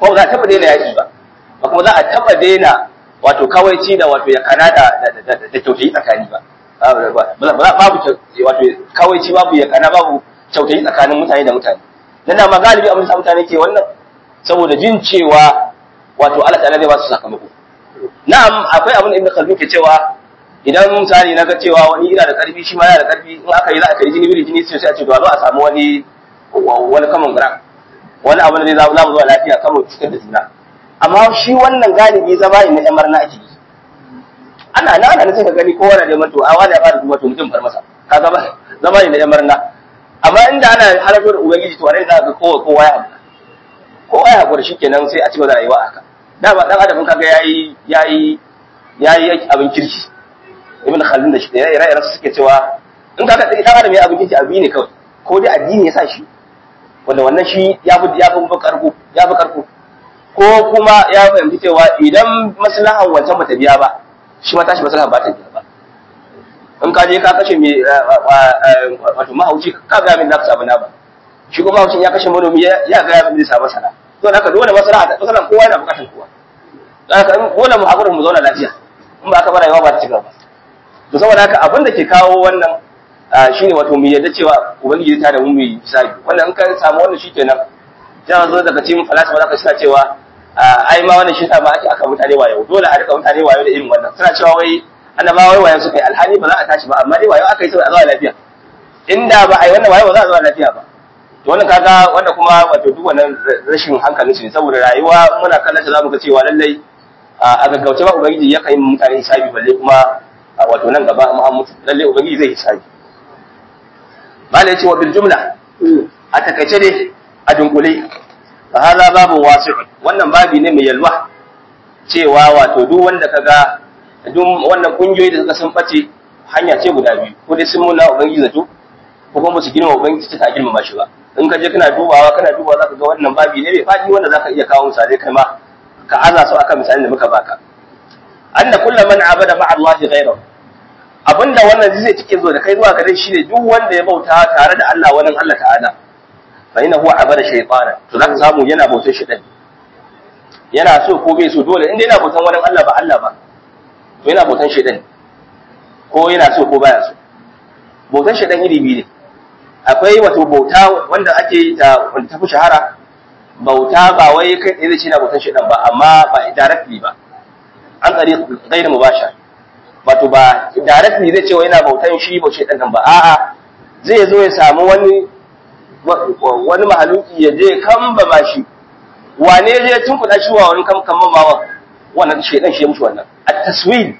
Speaker 2: ko za a taba daina yaki ba ba kuma za a taba daina wato kawaici da wato ya kana da da kyautayi tsakani ba babu wato kawaici babu ya kana babu kyautayi tsakanin mutane da mutane dan da magalibi abin da mutane ke wannan saboda jin cewa wato Allah ta'ala zai ba su sakamako na'am akwai abin da Ibn Khaldun ke cewa idan misali na ga cewa wani ina da karfi shi ma yana da karfi in aka yi za a kai jini biri jini sai a ce to zo a samu wani wani common ground wani abu da zai za mu zuwa lafiya kan mu cikin da juna amma shi wannan galibi zama ne na yan marna ake yi ana na ana sai ka gani kowa na neman to a wani ya fara duba to mutum far masa ka zama zama ne na yan marna amma inda ana harafin ubangiji to anan za ka kowa kowa ya haƙura kowa ya haƙura shikenan sai a ci gaba da rayuwa haka dama dan adam kaga yayi yayi yayi abin kirki ibn khaldun da shi da ire-iren suke cewa in kaga dan adam ya abin kirki abi ne kawai ko dai addini ya sa shi wanda wannan shi ya fi ya fi karko ya fi karko ko kuma ya fahimci cewa idan maslahan wancan bata biya ba shi ma tashi maslahan ba ta biya ba in ka je ka kashe mai wato mahauci ka ga min nafsa samu na ba shi kuma mahaucin ya kashe manomi ya ga ya zai samu sana to haka dole maslaha ta maslahan kowa yana bukatar kowa haka dole mu hakuri mu zauna lafiya in ba ka bara yawa ba ta cigaba to saboda haka abin da ke kawo wannan shine wato mu yadda cewa ubangiji ta da mu mu hisabi wannan in ka samu wannan shikenan sai zo daga cikin falsafa zaka suna cewa ai ma wannan shi ta ba ake aka mutane wayo dole a rika mutane wayo da irin wannan suna cewa wai annabawa wai wayo suka yi alhali ba za a tashi ba amma dai wayo aka yi saboda a zuwa lafiya inda ba a yi wannan wayo ba za a zuwa lafiya ba to wannan kaga wanda kuma wato duk wannan rashin hankalin su ne saboda rayuwa muna kallon ta zamu ga cewa lallai a gaggauce ba ubangiji ya kai mutane hisabi balle kuma wato nan gaba mu an mutu lallai ubangiji zai hisabi malai ce wa bil jumla a takaice dai a dunkule fa hada babu wasi'un wannan babi ne mai yalwa cewa wato duk wanda kaga duk wannan kungiyoyi da suka sun bace hanya ce guda biyu ko dai sun muna ubangiji zato ko kuma su girma ubangiji ta girmama shi ba in ka je kana dubawa kana dubawa zaka ga wannan babi ne mai fadi wanda zaka iya kawo misalai kai ma ka aza su akan misalin da muka baka anna kullu man abada ma'a Allah ghayrahu abinda wannan zai cike zo da kai zuwa gare shi ne duk wanda ya bauta tare da Allah wani Allah ta'ala fa ina huwa abada shaytana to zaka samu yana bautar shi yana so ko bai so dole inda yana bautan wani Allah ba Allah ba to yana bautan shaytan ko yana so ko baya so bautan shaytan iri biyu ne akwai wato bauta wanda ake yi ta wanda ta fi shahara bauta ba wai kai tsaye ce na bautan shaytan ba amma ba directly ba an tsari gairu mubashar wato ba directly zai ce wa yana bautan shi ba shaytan nan ba a'a zai zo ya samu wani wani mahaluki ya je kamba ma shi wane je tun kuɗa shi wa wani kamban bawa wannan shaidan shi ya mushi wannan at-taswil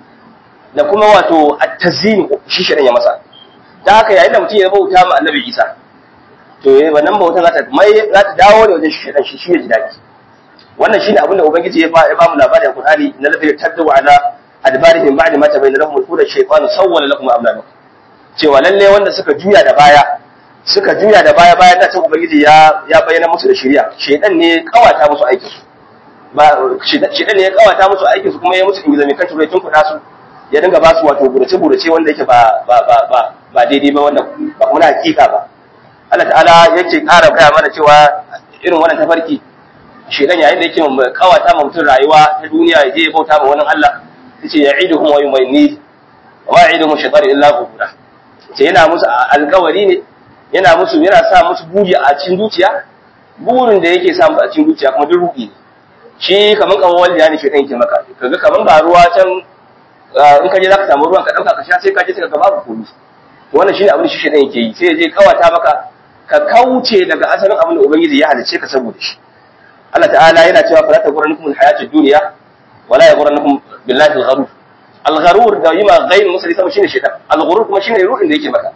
Speaker 2: da kuma wato at-tazyin shi shaidan ya masa da haka yayin da mutum ya bauta ma annabi Isa to eh wannan bauta za ta mai za ta dawo ne wajen shaidan shi shi ya ji daɗi wannan shine abin da ubangiji ya ba ya ba mu labarin Qur'ani na lafiya taddu ala adbarihim ba'da ma tabayyana lahum al-huda shaytanu sawwala lakum a'malakum cewa lalle wanda suka juya da baya suka juya da baya bayan da ubangiji ya ya bayyana musu da shari'a shedan ne kawata musu aikin su ba shedan ne ya kawata musu aikin su kuma ya musu ingiza mai kan turai tun kuɗa su ya dinga ba su wato burace burace wanda yake ba ba ba ba ba daidai ba wanda ba kuma na hakika ba Allah ta'ala yake ƙara gaya mana cewa irin wannan tafarki shedan yayin da yake kawata ma mutum rayuwa ta duniya ya je ya bauta ma wani Allah yace ya'iduhum wa yumayni wa ya'iduhum shaytanu illa ghurura ce yana musu alƙawari ne yana musu yana sa musu buri a cikin zuciya burin da yake samu a cikin zuciya kuma duk ruɗi ne shi kaman kaman waliya ne shedan yake maka kaga kaman ga ruwa can in ka je zaka samu ruwan ka dauka ka sha sai ka je sai ka babu komai wannan shine abin da shi shedan yake yi sai ya je kawata maka ka kauce daga asalin abin da ubangiji ya halice ka saboda shi Allah ta'ala yana cewa fala taghurrannakum alhayatud dunya wala yaghurrannakum billahi algharur algharur da yima ghayr musalli sama shine shedan alghurur kuma shine ruɗin da yake maka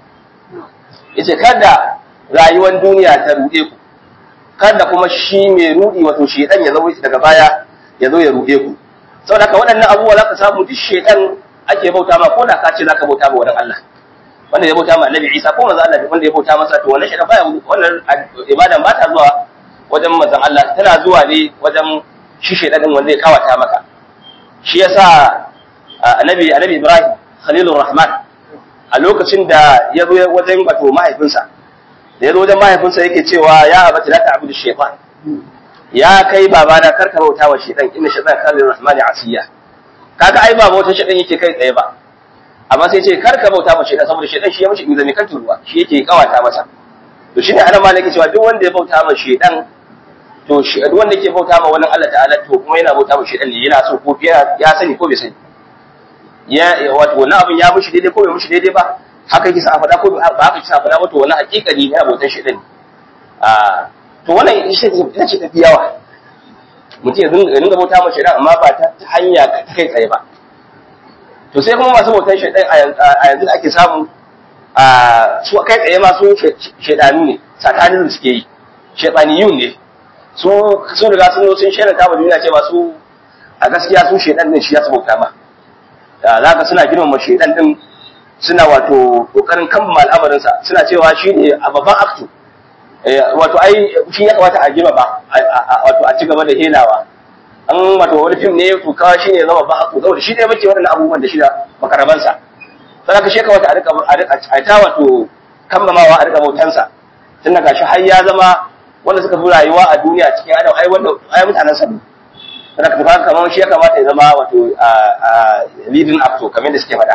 Speaker 2: yace kada rayuwar duniya ta ruɗe ku kada kuma shi mai ruɗi wato shedan ya zo daga baya ya zo ya ruɗe ku saboda haka waɗannan abubuwa za ka samu duk shedan ake bauta ma ko da ka ce za ka bauta ma wurin Allah wanda ya bauta ma Annabi Isa ko manzo Allah wanda ya bauta masa to wannan shedan baya wannan ibadan ba ta zuwa wajen manzon Allah tana zuwa ne wajen shi shedan din wanda ya kawata maka shi yasa Annabi Annabi Ibrahim Khalilur Rahman a lokacin da ya zo wajen wato mahaifinsa da ya zo wajen mahaifinsa yake cewa ya abata la ta'budu shaytan ya kai babana karka bauta wa shedan inna shaytan kana lirrahmani asiya kaga ai ba bautar shedan yake kai tsaye ba amma sai ce karka bauta wa shedan saboda shedan shi ya mishi inzami kan turuwa shi yake kawata masa to shine ana malaki cewa duk wanda ya bauta ma shedan to shi duk wanda yake bauta ma wani Allah ta'ala to kuma yana bauta ma shedan ne yana so ko ya sani ko bai sani ya wato wannan abin ya mishi daidai ko bai mishi daidai ba haka yake sa faɗa ko ba haka yake sa faɗa ba to wannan hakikani ne abotan shedan ne a to wannan ita ce tafi yawa mutum ya dinga bauta ma shedan amma ba ta hanya ta kai tsaye ba to sai kuma masu bautan shedan a yanzu da ake samu a su kai tsaye ma su shedanu ne satanism suke yi shedaniyun ne su sun riga sun sun shaida ta duniya cewa su a gaskiya su shedan din shi ya su bauta ma za ka suna girmama shedan din suna wato kokarin kammala al'amarinsa suna cewa shi ne a babban aktu wato ai shi ya kamata a girma ba wato a ci gaba da helawa an wato wani fim ne to kawai shi ne zama babban aktu saboda shi ne muke waɗannan abubuwan da shi da makarabansa sai ka shi kamata a rika a ta wato kammamawa a rika bautansa tun daga shi har ya zama wanda suka fi rayuwa a duniya cikin adam ai wanda ai mutanen sa ne sai ka tafi kamar shi ya kamata ya zama wato leading actor kamar da suke faɗa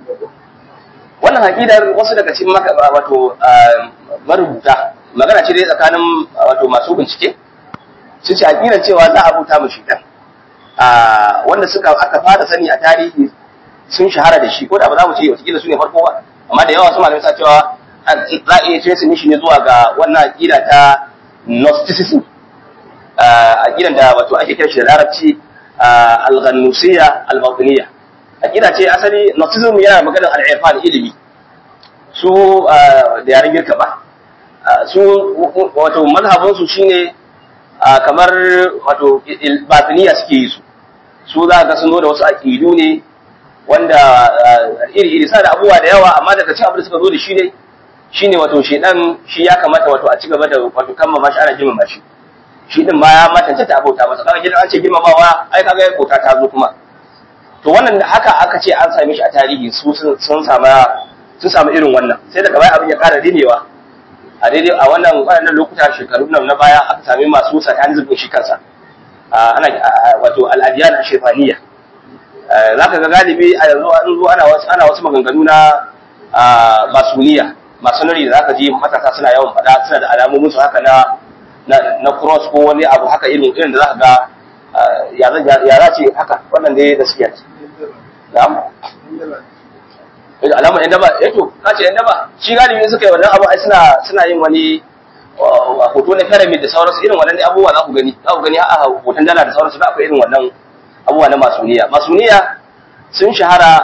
Speaker 2: wannan haƙidar wasu daga cikin wato marubuta magana ce dai tsakanin wato masu bincike sun ce haƙidar cewa za a bauta mu shidan wanda suka aka fara sani a tarihi sun shahara da shi ko da ba za mu ce wata su ne farko ba amma da yawa su malamai sa cewa za a iya trace shi ne zuwa ga wannan aƙida ta gnosticism aƙidan da wato ake kira shi da larabci al-ghannusiyya al-batiniyya aqida ce asali gnosticism yana maganar al-irfan ilimi su da yaren girka ba su wato mazhabin su shine kamar wato batiniya suke yi su su za ga sun zo da wasu aqidu ne wanda iri iri sa da abubuwa da yawa amma daga cikin abin da suka zo da shi ne shine wato shedan shi ya kamata wato a ci gaba da wato kammama shi ana girmama shi shi din ma ya matance ta abota masa kaga gidan an ce girmamawa ai kaga ya kota ta zo kuma to wannan da haka aka ce an same shi a tarihi su sun samu sun samu irin wannan sai daga baya abin ya ƙara dinewa a daidai a wannan waɗannan lokuta shekaru nan na baya aka sami masu satanism shi kansa ana wato al'adiyan shefaniya za ka ga galibi a yanzu an zo ana wasu ana wasu maganganu na masuniya masonari da zaka ji matasa suna yawan faɗa suna da alamomin su haka na na cross ko wani abu haka irin irin da zaka ga ya za ce haka wannan dai gaskiya ce na'am alama yan daba eh to ka ce yan daba shi galibi suka yi wannan abu ai suna suna yin wani hoto na pyramid da sauransu irin wannan abubuwa za ku gani za ku gani a hoton dala da sauransu da akwai irin wannan abubuwa na masuniya masuniya sun shahara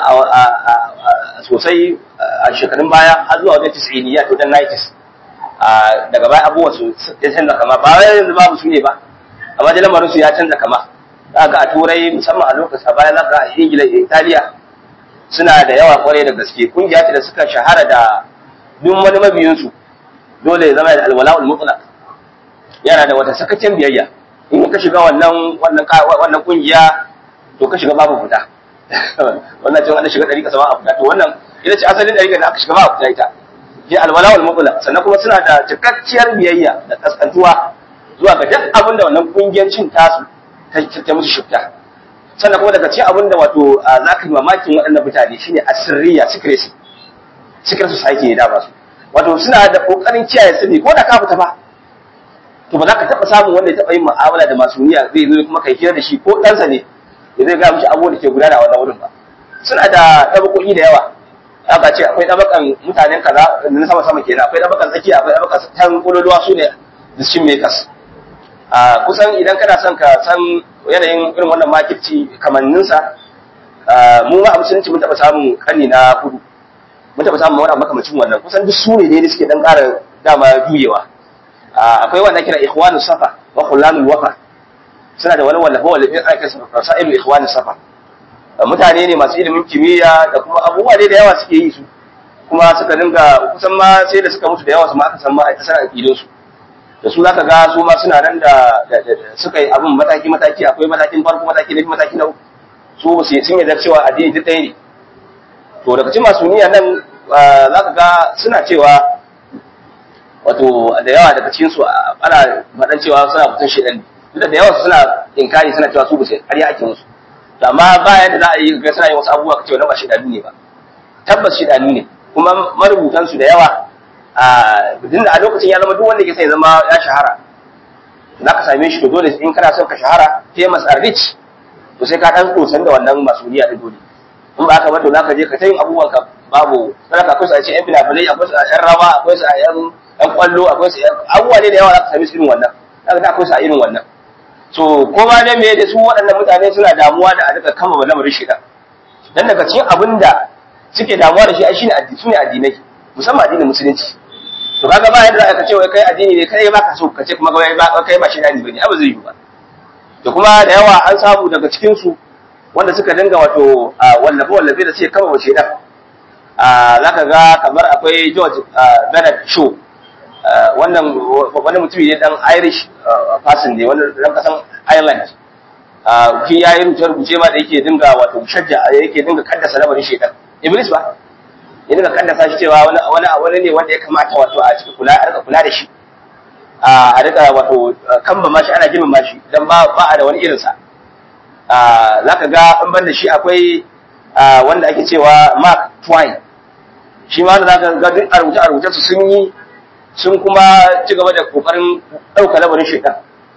Speaker 2: sosai a shekarun baya har zuwa wajen tis'iniya to dan 90s daga baya abubuwan su ya canza kama ba wai yanzu babu su ne ba amma da lamarin su ya canza kama za ga a turai musamman a lokacin baya za ga a ingila da italiya suna da yawa kwarai da gaske kungiya ce da suka shahara da duk wani mabiyinsu dole ya zama da alwala'ul mutlaq yana da wata sakacin biyayya in ka shiga wannan wannan wannan kungiya to ka shiga babu fita wannan ce wanda shiga dari ka sama a fita to wannan ita ce asalin dari da aka shiga ba a fita ita je alwala'ul mutlaq sannan kuma suna da cikakkiyar biyayya da kaskantuwa zuwa ga duk abin da wannan kungiyancin tasu ta musu shifta sannan kuma daga cikin abin da wato za ka yi mamakin waɗannan mutane shine asirriya secrecy secret society ne dama su wato suna da kokarin kiyaye sirri ko da ka fita ba to ba za ka taɓa samun wanda ya taɓa yin mu'amala da masu niyya zai zo kuma kai hira da shi ko ɗansa ne ya zai gaya mishi abubuwan da ke gudana a wannan wurin ba suna da ɗabakoki da yawa aka ce akwai ɗabakan mutanen kaza na sama sama kenan akwai ɗabakan tsakiya akwai ɗabakan tan kololuwa su ne decision makers a kusan idan kana son ka san yanayin irin wannan makirci kamanninsa mu ma a musulunci mun taɓa samun ƙarni na hudu mun taɓa samun wani makamacin wannan kusan duk su ne ne suke dan ƙara dama juyewa akwai wanda kira ikhwanu safa wa khullanul wafa suna da wani wallafa wallafa ana kira rasailu ikhwanu safa mutane ne masu ilimin kimiyya da kuma abubuwa dai da yawa suke yi su kuma suka dinga kusan ma sai da suka mutu da yawa su ma aka san ma a kasar aqidun su da su zaka ga su ma suna nan da suka yi abin mataki mataki akwai matakin farko mataki na biyu mataki na uku su sun yarda cewa addini duk ɗaya ne to daga cikin masu niyya nan zaka ga suna cewa wato da yawa daga cikin su ana faɗan cewa suna fitan shedan da yawa suna inkari suna cewa su ba sai ƙarya ake musu amma bayan da za a yi ga suna yin wasu abubuwa kace wannan ba shedanu ne ba tabbas shedanu ne kuma marubutan su da yawa a din da a lokacin ya zama duk wanda ke sai zama ya shahara za ka same shi to dole in kana son ka shahara famous and rich to sai ka dan tsosan da wannan masuliya da dole in ba haka ba to za ka je ka ta yin abubuwan ka babu sai ka akwai su a ce yan bilafilai akwai su a yan rawa akwai su a yan yan kwallo akwai su abubuwa ne da yawa za ka same su irin wannan za ka akwai su a irin wannan so ko ba da me da su waɗannan mutane suna damuwa da a duka kama lamarin shida dan daga cikin abin da suke damuwa da shi ai shine addini sune addinai musamman addinin musulunci to kaga ba yadda za ka ce wai kai addini ne kai ba ka so ka ce kuma kai ba kai ba shi dani bane abu zai yi ba to kuma da yawa an samu daga cikin su wanda suka dinga wato wallafe wallafe da suke kama wace dan za ka ga kamar akwai George Bernard Shaw wannan wani mutumi ne dan Irish person ne wani dan kasan Ireland shi ya yi rubuce rubuce ma da yake dinga wato shajja yake dinga kaddasa lamarin shedan Iblis ba ya dinga kaddasa shi cewa wani wani wani ne wanda ya kamata wato a cikin kula a rika kula da shi a rika wato kamba ma shi ana jimin ma shi dan ba ba a da wani irin sa zaka ga an banda shi akwai wanda ake cewa Mark Twain shi ma da zaka ga duk a rubuce a rubuce su sun yi sun kuma ci gaba da kokarin ɗauka lamarin shaitan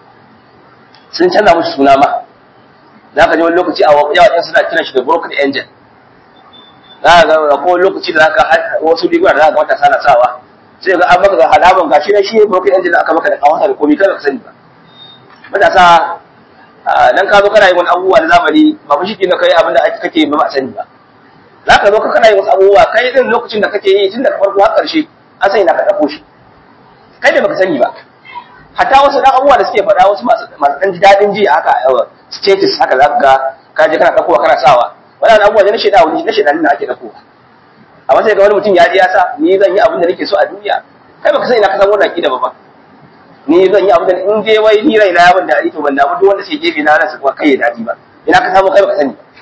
Speaker 2: sun canza musu suna ma za ka ji wani lokaci a yawancin suna kiran shi da broken angel za ka ga ko lokaci da za ka wasu riguna da za ka ga matasa na sawa sai ga an maka ga halaman ga shi ne shi broken angel aka maka da kawata da komai kada ka sani ba matasa dan ka zo kana yin wani abubuwa na zamani ba fa shi ke na kai abin da kake ba ba sani ba za ka zo ka kana yin wasu abubuwa kai din lokacin da kake yi tun daga farko har ƙarshe an sani na ka ɗauko shi kai da baka sani ba hatta wasu dan abubuwa da suke faɗa wasu masu masu dan daɗin ji haka status haka za ka ka je kana ɗaukowa kana sawa wannan abubuwa ne na shaidan wani na shaidan da ake ɗaukowa amma sai ga wani mutum ya ji ya sa ni zan yi abin da nake so a duniya kai baka sani na ka san wannan akida ba ba ni zan yi abin da in je wai ni raina ya ban daɗi to ban damu duk wanda sai gefe na ransa kuma kai ya daɗi ba ina ka samu kai baka sani ba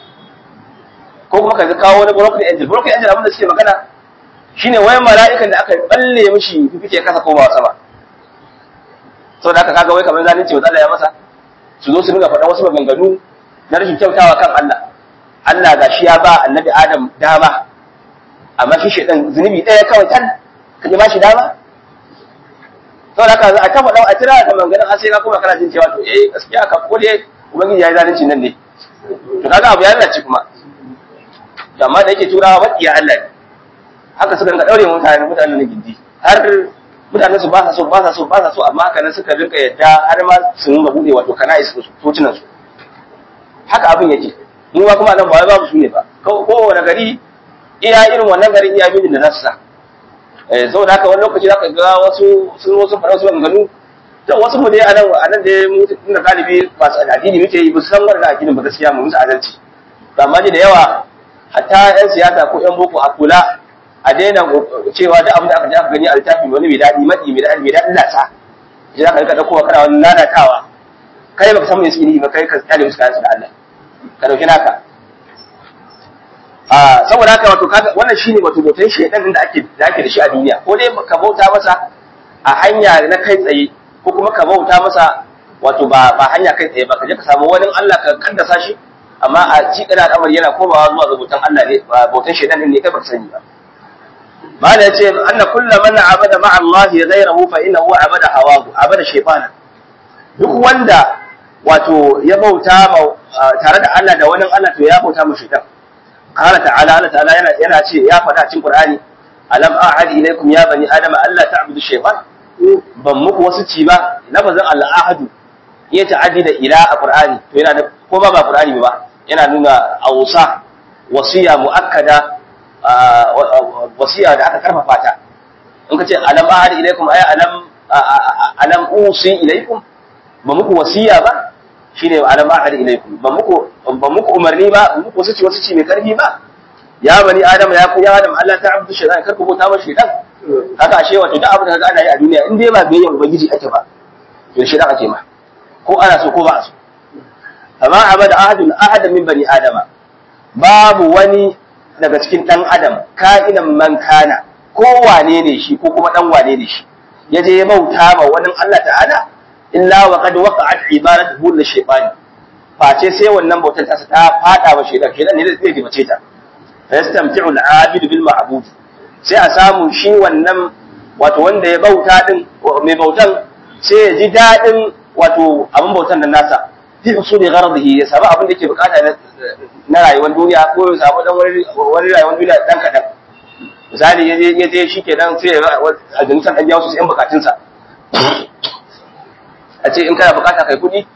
Speaker 2: ko kuma ka kawo wani broken angel broken angel abin da suke magana shine wayan mala'ikan da aka balle mishi fifike kasa ko ba sama saboda haka kaga wai kamar zalunci wa Allah ya masa su zo su dinga faɗa wasu maganganu na rashin kyautawa kan Allah Allah ga shi ya ba annabi Adam dama amma shi shedan zunubi ɗaya kawai tan ka ji ba shi dama saboda haka a ta faɗa a tira da maganganun har sai ka kuma kana jin cewa to eh gaskiya ka ko dai ubangiji ya yi zalunci nan ne to kaga abu ya lalace kuma amma da yake turawa maƙiya Allah ne haka suka rinka daure mutane mutanen gindi har mutanen su ba sa so ba sa so ba sa so amma haka nan suka rinka yadda har ma su rinka bude wato kana su socinan su haka abin yake mu ba kuma nan ba wai babu su ne ba kowane gari iya irin wannan garin iya mini da nasu sa eh saboda haka wani lokaci zaka ga wasu sun wasu fara wasu ganganu to wasu mu dai a nan a nan dai mu tunda galibi ba su addini muke yi ba su san wannan addinin ba gaskiya mu musu adalci amma da yawa hatta yan siyasa ko yan boko a kula a daina cewa duk abin da aka ji aka gani a littafin wani mai daɗi maɗi mai daɗi mai daɗi lasa ji za ka rika ɗaukowa kana wani lalatawa kai baka san mai suke ba kai ka kyale musu kayan su da Allah ka ɗauki naka a saboda haka wato kaga wannan shine wato bautan shaidan din da ake da ake da shi a duniya ko dai ka bauta masa a hanya na kai tsaye ko kuma ka bauta masa wato ba ba hanya kai tsaye ba ka je ka samu wani Allah ka kaddasa shi amma a cikin al'amari yana komawa zuwa ga bautan Allah ne bautan shaidan din ne kai baka sani ba mala yace anna kullu man abada ma'a Allah ghayrahu fa innahu abada hawahu abada shaytana duk wanda wato ya bauta tare da Allah da wani Allah to ya bauta mu shaytan qala ta'ala Allah ta'ala yana yana ce ya faɗa cikin Qur'ani alam a'ad ilaykum ya bani adam alla ta'budu shaytan ban muku wasu ci ba lafazin al-ahadu ya ta'addi da ila a Qur'ani to yana da ko ba ba Qur'ani ba yana nuna ausa wasiya muakkada wasiya da aka karfafa ta in ka ce alam ahad ilaikum ay alam alam usi ilaikum ba muku wasiya ba shine alam ahad ilaikum ba muku ba muku umarni ba muku wasu ci wasu ci mai karfi ba ya bani adam ya ku ya adam Allah ta abdu shaytan kar ku bauta ba shaytan haka ashe wato duk abin da kaga ana yi a duniya in dai ba biyayya ubangiji ake ba to shaytan ake ma ko ana so ko ba a so amma abada ahadun ahadan min bani adama babu wani daga cikin ɗan adam ka'inan man kana ko wane ne shi ko kuma ɗan wane ne shi ya je ya bauta ma wani Allah ta'ala illa wa qad waqa'at ibadatuhu li shaytan face sai wannan bautar ta ta fada wa shaytan shaytan ne zai dibace ta fa yastamti'u al-'abid bil ma'bud sai a samu shi wannan wato wanda ya bauta din mai bautan sai ya ji dadin wato abin bautan nan nasa fi usuli gharadihi ya samu abin da yake bukata na rayuwar duniya ko ya samu dan wani rayuwar duniya dan kadan misali ya je ya je shikenan sai ya a jinsan dan jawo su yan bukatunsa a ce in kana bukata kai kudi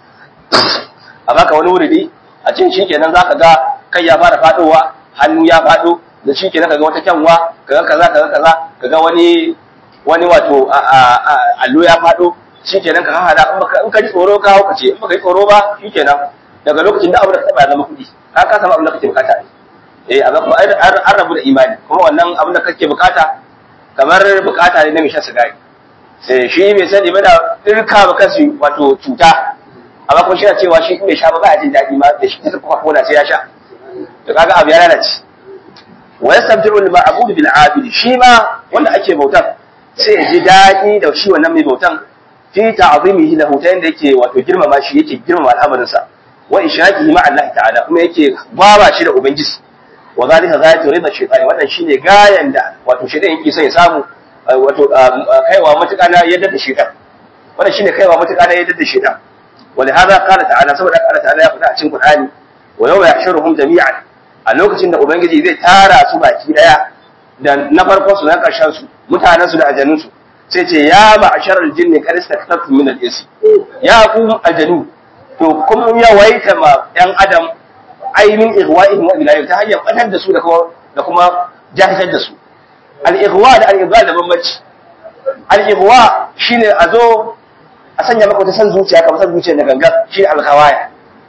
Speaker 2: a baka wani wuridi a ce shikenan zaka ga kai ya fara fadowa hannu ya fado da shikenan kaga wata kyanwa kaga kaza kaza kaza kaga wani wani wato allo ya fado shikenan ka hada in ka ji tsoro ka hauka ce in baka yi tsoro ba shikenan daga lokacin da abin da ka taba zama kudi ka ka samu abin da kake bukata eh amma kuma an rabu da imani kuma wannan abin da kake bukata kamar bukata ne na mai shan sigari sai shi mai sani ba da dirka ba kansu wato cuta amma kuma shi na cewa shi mai sha ba ba jin daɗi ma da shi ta kuka kona sai ya sha to kaga abu ya lalace wa yastabdiru al ma'bud bil abid shi ma wanda ake bautan sai ya ji daɗi da shi wannan mai bautan fi ta'zimihi lahu ta yanda yake wato girmama shi yake girmama al'amarin sa wa ishrakihi ma Allah ta'ala kuma yake baba shi da ubangiji wa zalika ghayatu rida shaytan wannan shine gayan da wato shaytan yake son ya samu wato kaiwa matuƙa na yadda da shaytan wannan shine kaiwa matuƙa na yadda da shaytan ولهذا قال تعالى saboda Allah ta'ala ya faɗa a cikin Qur'ani wa yawma yahshuruhum jami'an a lokacin da ubangiji zai tara su baki daya da na farkon su na karshen su mutanen su da ajanun su sai ce ya ma'asharal jinni qad istaktartum min al-ins ya ku ajanu to kun yawaita ma yan adam ainin igwa'ihim wa ilayhim ta hanyar batar da su da kuma da kuma jahilar da su al-igwa da al-igwa da bambanci al-igwa shine a zo a sanya maka wata san zuciya kamar san zuciya da gangan shi al-khawaya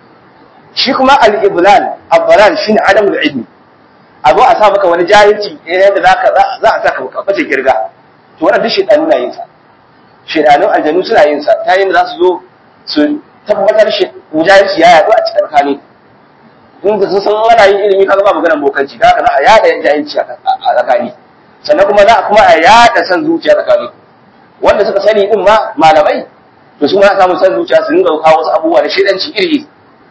Speaker 2: shi kuma al-iblal al-dalal shine adamul ilmi a zo a sa maka wani jahilci yadda za ka za a saka ka bace kirga to wannan duk shedanu na yin sa shedanun aljanu suna yin sa ta yin da za su zo su tabbatar shi jahilci ya yaɗu a cikin kane in da sun san ana yin ilimi kaga ba maganar bokanci da haka za a yada jahilci a tsakani sannan kuma za a kuma a yada san zuciya tsakani wanda suka sani din ma malamai to su ma samu san zuciya su dinga kawo wasu abubuwa da shedanci iri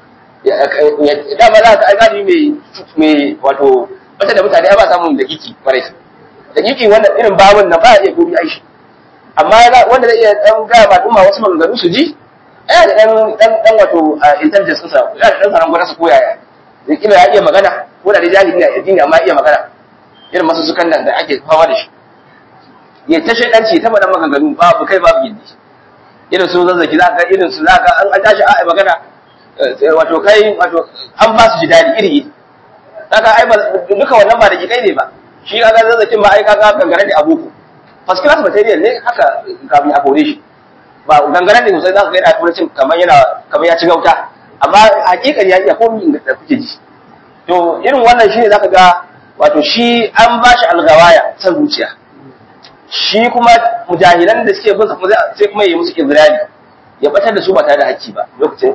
Speaker 2: dama za ka gani mai mai wato wata da mutane ba samun da kiki kwarai da kiki wannan irin babun na ba iya gobe aishi amma wanda zai iya dan ga ba duma wasu maganganu su ji ya da dan dan dan wato intelligence sa ya da dan sanan gwada su koyaya da kila ya iya magana ko da dai jahili ne addini amma iya magana irin masu sukan nan da ake fama da shi ya ta shaidanci ta madan maganganu babu kai babu gindi irin su zazzaki za ka irin su za ka an tashi a magana wato kai wato an ba su ji dadi iri iri kaga ai duka wannan ba da kai ne ba shi kaga zazzakin ba ai kaga gangaren da abuku first class material ne haka kafin a kore shi ba gangaren ne sosai za ka ga yana turancin kamar yana kamar ya ci gauta amma hakikan ya iya komi da kuke ji to irin wannan shine zaka ga wato shi an ba shi algawaya san zuciya shi kuma mujahilan da suke bin sa kuma sai kuma yi musu izrali ya batar da su ba tare da hakki ba lokacin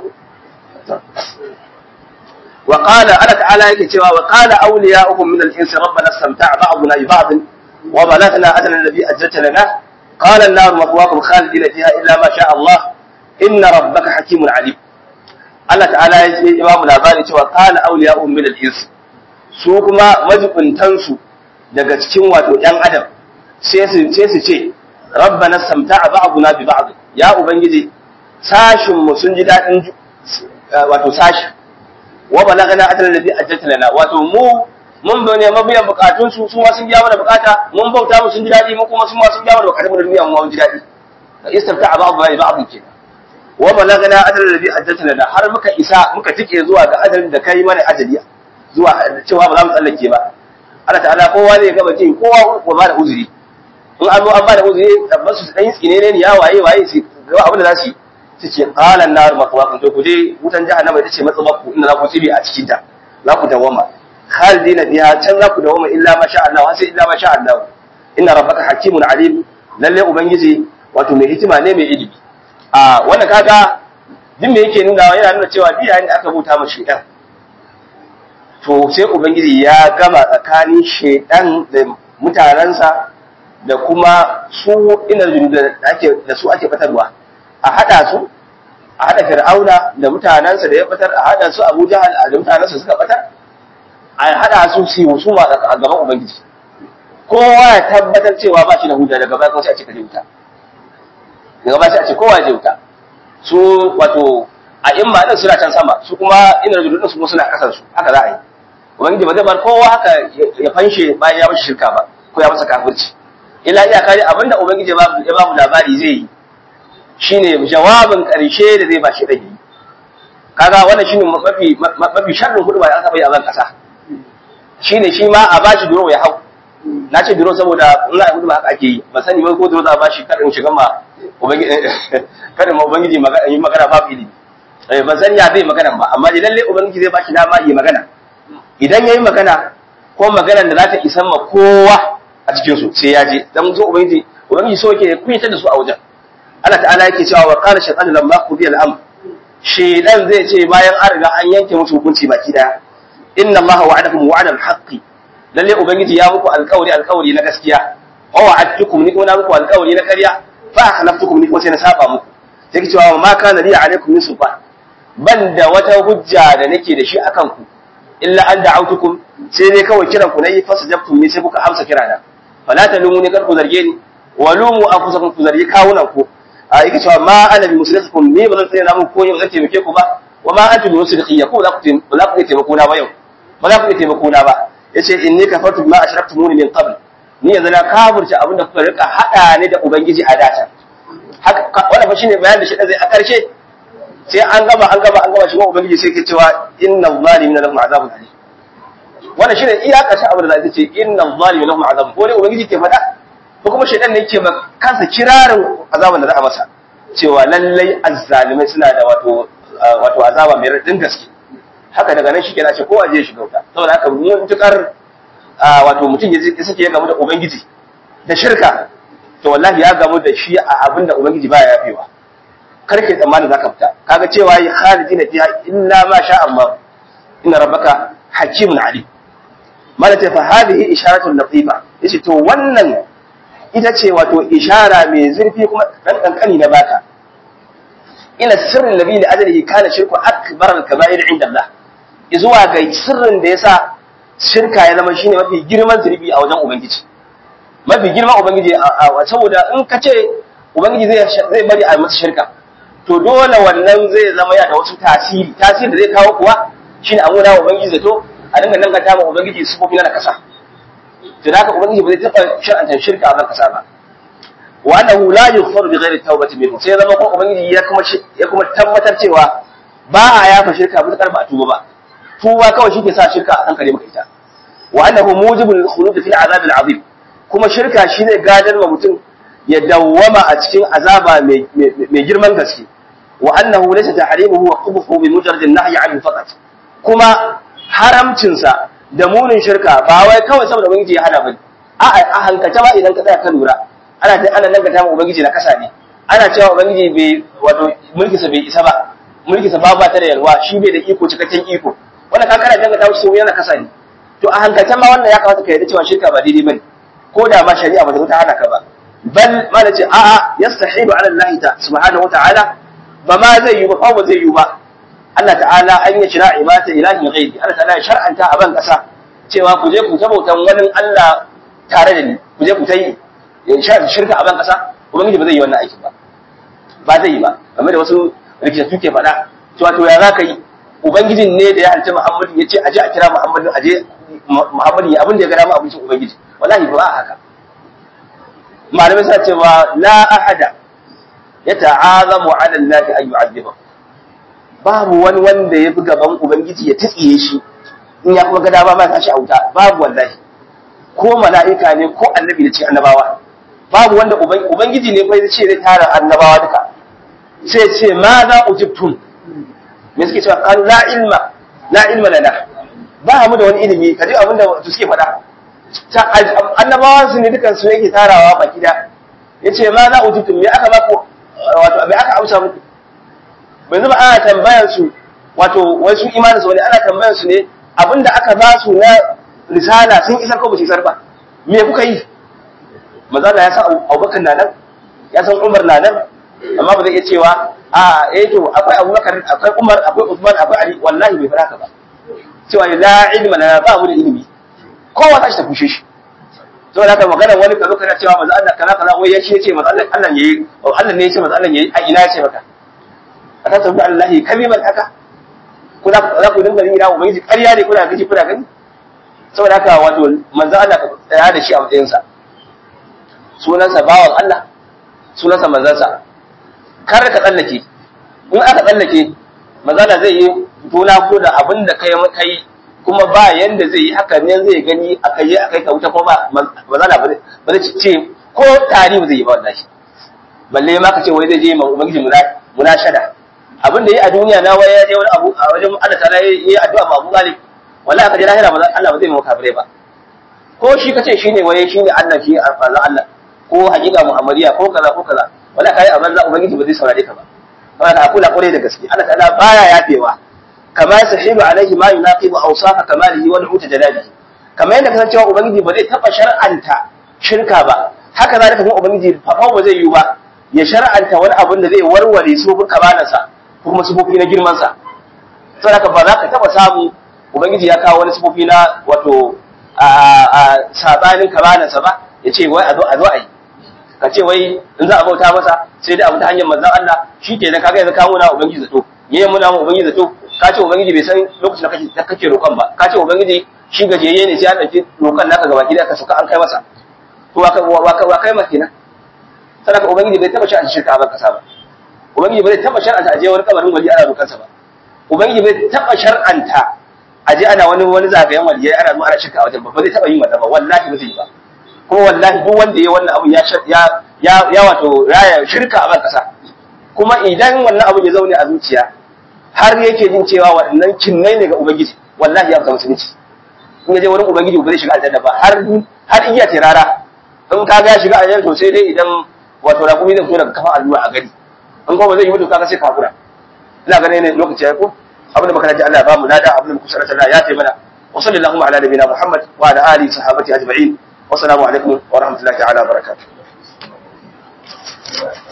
Speaker 2: wa qala Allah ta'ala yake cewa wa qala awliya'uhum min al-ins rabbana istamta'a ba'duna bi ba'd wa balaghna ajala alladhi ajjalta lana qala an-nar maqwakum khalidina fiha illa ma sha Allah inna rabbaka hakimun alim Allah ta'ala ya ce ba mu labari cewa qala awliya'uhum min al-ins su kuma majibuntan su daga cikin wato ɗan adam sai su ce su ce rabbana istamta'a ba'duna bi ba'd ya ubangiji sashin mu sun ji dadin wato sashi wa balagana ajal ladhi ajjalta lana wato mu mun bane mabiyan bukatun su su ma sun biya mana bukata mun bauta mu sun ji dadi mu kuma sun ma sun biya mana bukatun mu da duniya mu mun ji dadi istamta ba'd bai ba'd ke wa balagana ajal ladhi ajjalta lana har muka isa muka tike zuwa ga ajalin da kai mana ajali zuwa cewa ba za mu tsallake ba Allah ta'ala kowa ne gaba ce kowa ko ba da uzuri in an zo an ba da uzuri tabbas su dan tsine ne ya waye waye su ga abin da za su yi su ce qalan nar maqwaqun to ku je wutan jahannama ita ce matsabaku inda za ku tsibi a cikin ta za ku dawama khalidina biha can za ku dawama illa ma sha Allah sai illa ma sha Allah inna rabbaka hakimun alim lalle ubangiji wato mai hikima ne mai ilimi a wannan kaga din me yake nuna yana nuna cewa biya ne aka buta ma shedan to sai ubangiji ya gama tsakanin shedan da mutanansa da kuma su ina da ake da su ake fatarwa a hada su a hada fir'auna da mutanansa da ya fitar a hada su abu jahal da mutanansa suka fitar a hada su su yi su ma a gaban ubangiji kowa ya tabbatar cewa ba shi da hujja daga baya kuma sai a ce ka je wuta daga baya sai a ce kowa ya je wuta su wato a imma din suna can sama su kuma ina rajulun din su kuma suna kasan su haka za a yi ubangiji ba zai bar kowa haka ya fanshe bayan ya mashi shirka ba ko ya masa kafirci illa iya kare abinda ubangiji ya ba mu labari zai yi shine jawabin karshe da zai ba shi dage kaga wannan shine mafi mafi sharrin hudu ba da aka bai a ban kasa shine shi ma a bashi duro ya hau na ce duro saboda in za a hudu ba haka ake yi ba sani ba ko duro za a bashi kadin shiga ma ubangiji kadin ma ubangiji yi magana ba fili ban sani ya zai magana ba amma lalle ubangiji zai bashi dama yi magana idan yayi magana ko maganar da za ta isan ma kowa a cikin su sai ya je dan zo ubangiji ubangiji so yake kunyatar da su a wajen Allah ta'ala yake cewa wa qala shaytanu lamma qudiya al-amr shaytan zai ce bayan an riga an yanke musu hukunci baki daya inna allaha wa'adakum wa'adal haqqi lalle ubangiji ya muku alƙawari alƙawari na gaskiya wa wa'adtukum ni kuma na muku alƙawari na ƙarya fa akhlaftukum ni kuma sai na saba muku sai ki cewa ma kana li alaikum min sultan ban da wata hujja da nake da shi akan ku illa an da'autukum sai dai kawai kiran ku nayi fasajabtum ni sai kuka amsa kirana fala talumuni kar ku zarge ni wa lumu anfusakum ku zargi kawunan ku a yake cewa ma ana bi musulmikum ni ba zan tsaya muku ko yau zan taimake ku ba wa ma antum bi musulmiya ko za ku ba za ku taimako na ba yau ba za ku taimako na ba yace inni kafartu bima ashraktumuni min qabl ni yanzu na kafirce abinda kuka rika hada ni da ubangiji a data haka wannan fa shine bayanin da shi zai a karshe sai an gama an gama an gama shi ubangiji sai ke cewa inna zalimina lahum azabun alim wannan shine iya karshen abin da zai ce inna zalimina lahum azabun ko dai ubangiji ke faɗa ko kuma shaidan ne yake kansa kirarin azaban da za a masa cewa lallai azzalimai suna da wato wato azaba mai radin gaske haka daga nan shi kenan ce kowa je shiga wuta saboda haka mutukar wato mutum ya sake ya gamu da ubangiji da shirka to wallahi ya gamu da shi a abin da ubangiji baya yafewa kar ke tsammanin zaka fita kaga cewa yi khalidina fiha illa ma sha Allah inna rabbaka hakimun alim malaka fa hadhihi isharatu latifa yace to wannan ita ce wato ishara mai zurfi kuma dan kankani na baka ila sirrin nabi da ajalihi kana shirku akbar al-kaba'ir inda Allah zuwa ga sirrin da yasa shirka ya zama shine mafi girman zurfi a wajen ubangiji mafi girman ubangiji saboda in ka ce ubangiji zai zai bari a masa shirka to dole wannan zai zama ya da wasu tasiri tasiri da zai kawo kuwa shine a muna ubangiji zato a dinga nan ga ma ubangiji sufofi na kasa to da haka ubangiji ba zai taɓa shar'anta shirka a ban kasa ba wa annahu la yughfaru bi ghairi tawbati minhu sai zama ko ubangiji ya kuma ya kuma tabbatar cewa ba a yafa shirka ba ba a tuba ba tuba kawai shi ke sa shirka a hankali maka ita wa annahu mujibul khulud fil azab al azim kuma shirka shi ne gadar wa mutum ya dawwama a cikin azaba mai girman gaske wa annahu laysa tahrimuhu wa qubhu bi mujarrad an-nahy anhu faqat kuma haramcinsa da munin shirka ba wai kawai saboda ubangiji ya hana bane a a hankalta ma idan ka tsaya ka lura ana ta ana dangata ma ubangiji na kasa ne ana cewa ubangiji bai wato mulki sa bai isa ba mulki sa ba ta da yalwa shi bai da iko cikakken iko wannan ka kana dangata shi yana kasa ne to a hankalta ma wannan ya kamata ka yarda cewa shirka ba daidai bane ko da ma shari'a ba ta ta hana ka ba bal ma nace a a yastahibu ala Allah ta subhanahu wa ta'ala ba ma zai yi ba fa ba zai yi ba Allah ta'ala an yi shira ibata ilahin ghairi Allah ta'ala ya shar'anta a ban kasa cewa ku je ku tabautan wani Allah tare da ni ku je ku tayi shirka a ban kasa ubangiji ba zai yi wannan aikin ba ba zai yi ba game da wasu rikitattu ke faɗa cewa to ya za ka yi ubangijin ne da ya halitta Muhammadu ya ce aje a kira Muhammadu aje Muhammadu ya abin da ya ga dama abincin ubangiji wallahi ba haka malamai suna cewa la ahada yata'azamu 'ala Allah an yu'adhibahu babu wani wanda ya fi gaban Ubangiji ya tsiye shi in ya kuma gada ba ma tashi a wuta babu wallahi ko mala'ika ne ko annabi da ce annabawa babu wanda Ubangiji ne bai ce zai tara annabawa duka sai ce ma za ujibtum me suke cewa an la ilma la ilma lana ba mu da wani ilimi kaji abin da su suke faɗa annabawan su ne dukan su yake tarawa baki da yace ma za ujibtum me aka maku wato me aka amsa muku bai zama ana tambayar su wato wai su imanin su wani ana tambayar su ne abinda aka ba su na risala sun isar ko ba su isar ba me kuka yi manzo Allah ya san Abubakar na nan ya san Umar na nan amma ba zai iya cewa a eh to akwai Abubakar akwai Umar akwai Uthman akwai Ali wallahi bai fara ka ba cewa la ilma lana ba mu da ilimi kowa ta shi ta kushe shi to da haka magana wani kazo kana cewa manzo Allah kaza kaza wai ya ce ce manzo Allah Allah yayi Allah ne ya ce manzo Allah yayi a ina ya ce maka aka tabbata Allah kaliman haka kuna za ku dinga yin rawo ubangiji ƙarya ne kuna gaji kuna gani saboda haka wato manzo Allah ka tsaya da shi a matsayin sa sunansa bawan Allah sunansa manzansa kar ka tsallake in aka tsallake manzo Allah zai yi tona ko da abin da kai kai kuma ba yanda zai yi haka ne zai gani akai yi akai ka wuta ko ba manzo Allah ba zai ce ko tari ba zai yi ba wallahi balle ma ka ce wai zai je ma ubangiji munashada abin da yi a duniya na waya ya je wani abu a wajen Allah ta yi addu'a ma Abu Talib wallahi ka je lahira ba Allah ba zai maka kafirai ba ko shi kace shine waye shine Allah shi alfazan Allah ko hakika Muhammadiya ko kaza ko kaza wallahi kai a banza ubangiji ba zai saurare ka ba saboda a kula kore da gaske Allah ta'ala baya yafewa kama sahibu alaihi ma yunaqibu awsafa kamalihi wa nu'ut jalalihi kamar yadda kasancewa ubangiji ba zai taba shar'anta shirka ba haka zalika kuma ubangiji fa ba zai yi ba ya shar'anta wani abin da zai warware sufofin kamalansa ko kuma sufofi na girmansa saboda ba za ka taba samu ubangiji ya kawo wani sufofi na wato a sabanin kamalansa ba ya ce wai a zo a zo a yi ka ce wai in za a bauta masa sai dai abu ta hanyar manzon Allah shi ke nan kaga yanzu ka muna ubangiji zato yayin muna mu ubangiji zato ka ce ubangiji bai san lokacin da kake da kake roƙon ba ka ce ubangiji shi gajeye ne sai an ɗauki roƙon naka gaba ki da ka suka an kai masa to wa wa kai masa kenan sadaka ubangiji bai taba shi a shirka ba kasa ba ubangiji bai taba shar'anta aje wani kabarin wali ana roƙansa ba ubangiji bai taba shar'anta aje ana wani wani zagayen wali ana zuwa ana shirka a wajen ba ba zai taba yin wannan ba wallahi ba zai yi ba kuma wallahi duk wanda ya wannan abu ya ya ya wato raya shirka a ban kasa kuma idan wannan abu ya zaune a zuciya har yake jin cewa waɗannan kinnai ne ga ubangiji wallahi ya fita musulunci in ya je wurin ubangiji ba zai shiga aljanna ba har har iya tirara in ka ga ya shiga aljanna to sai dai idan wato raƙumi zai fito daga kafan allura a gari in kuma zai yi mutu kaga sai ka hakura ina ganin ne lokaci ya ko abin da muka ji Allah ya bamu lada abin da muka sarrafa Allah ya taimaka wa sallallahu ala nabiyina Muhammad wa ala alihi sahabati ajma'in wa assalamu alaikum wa rahmatullahi ta'ala wa barakatuh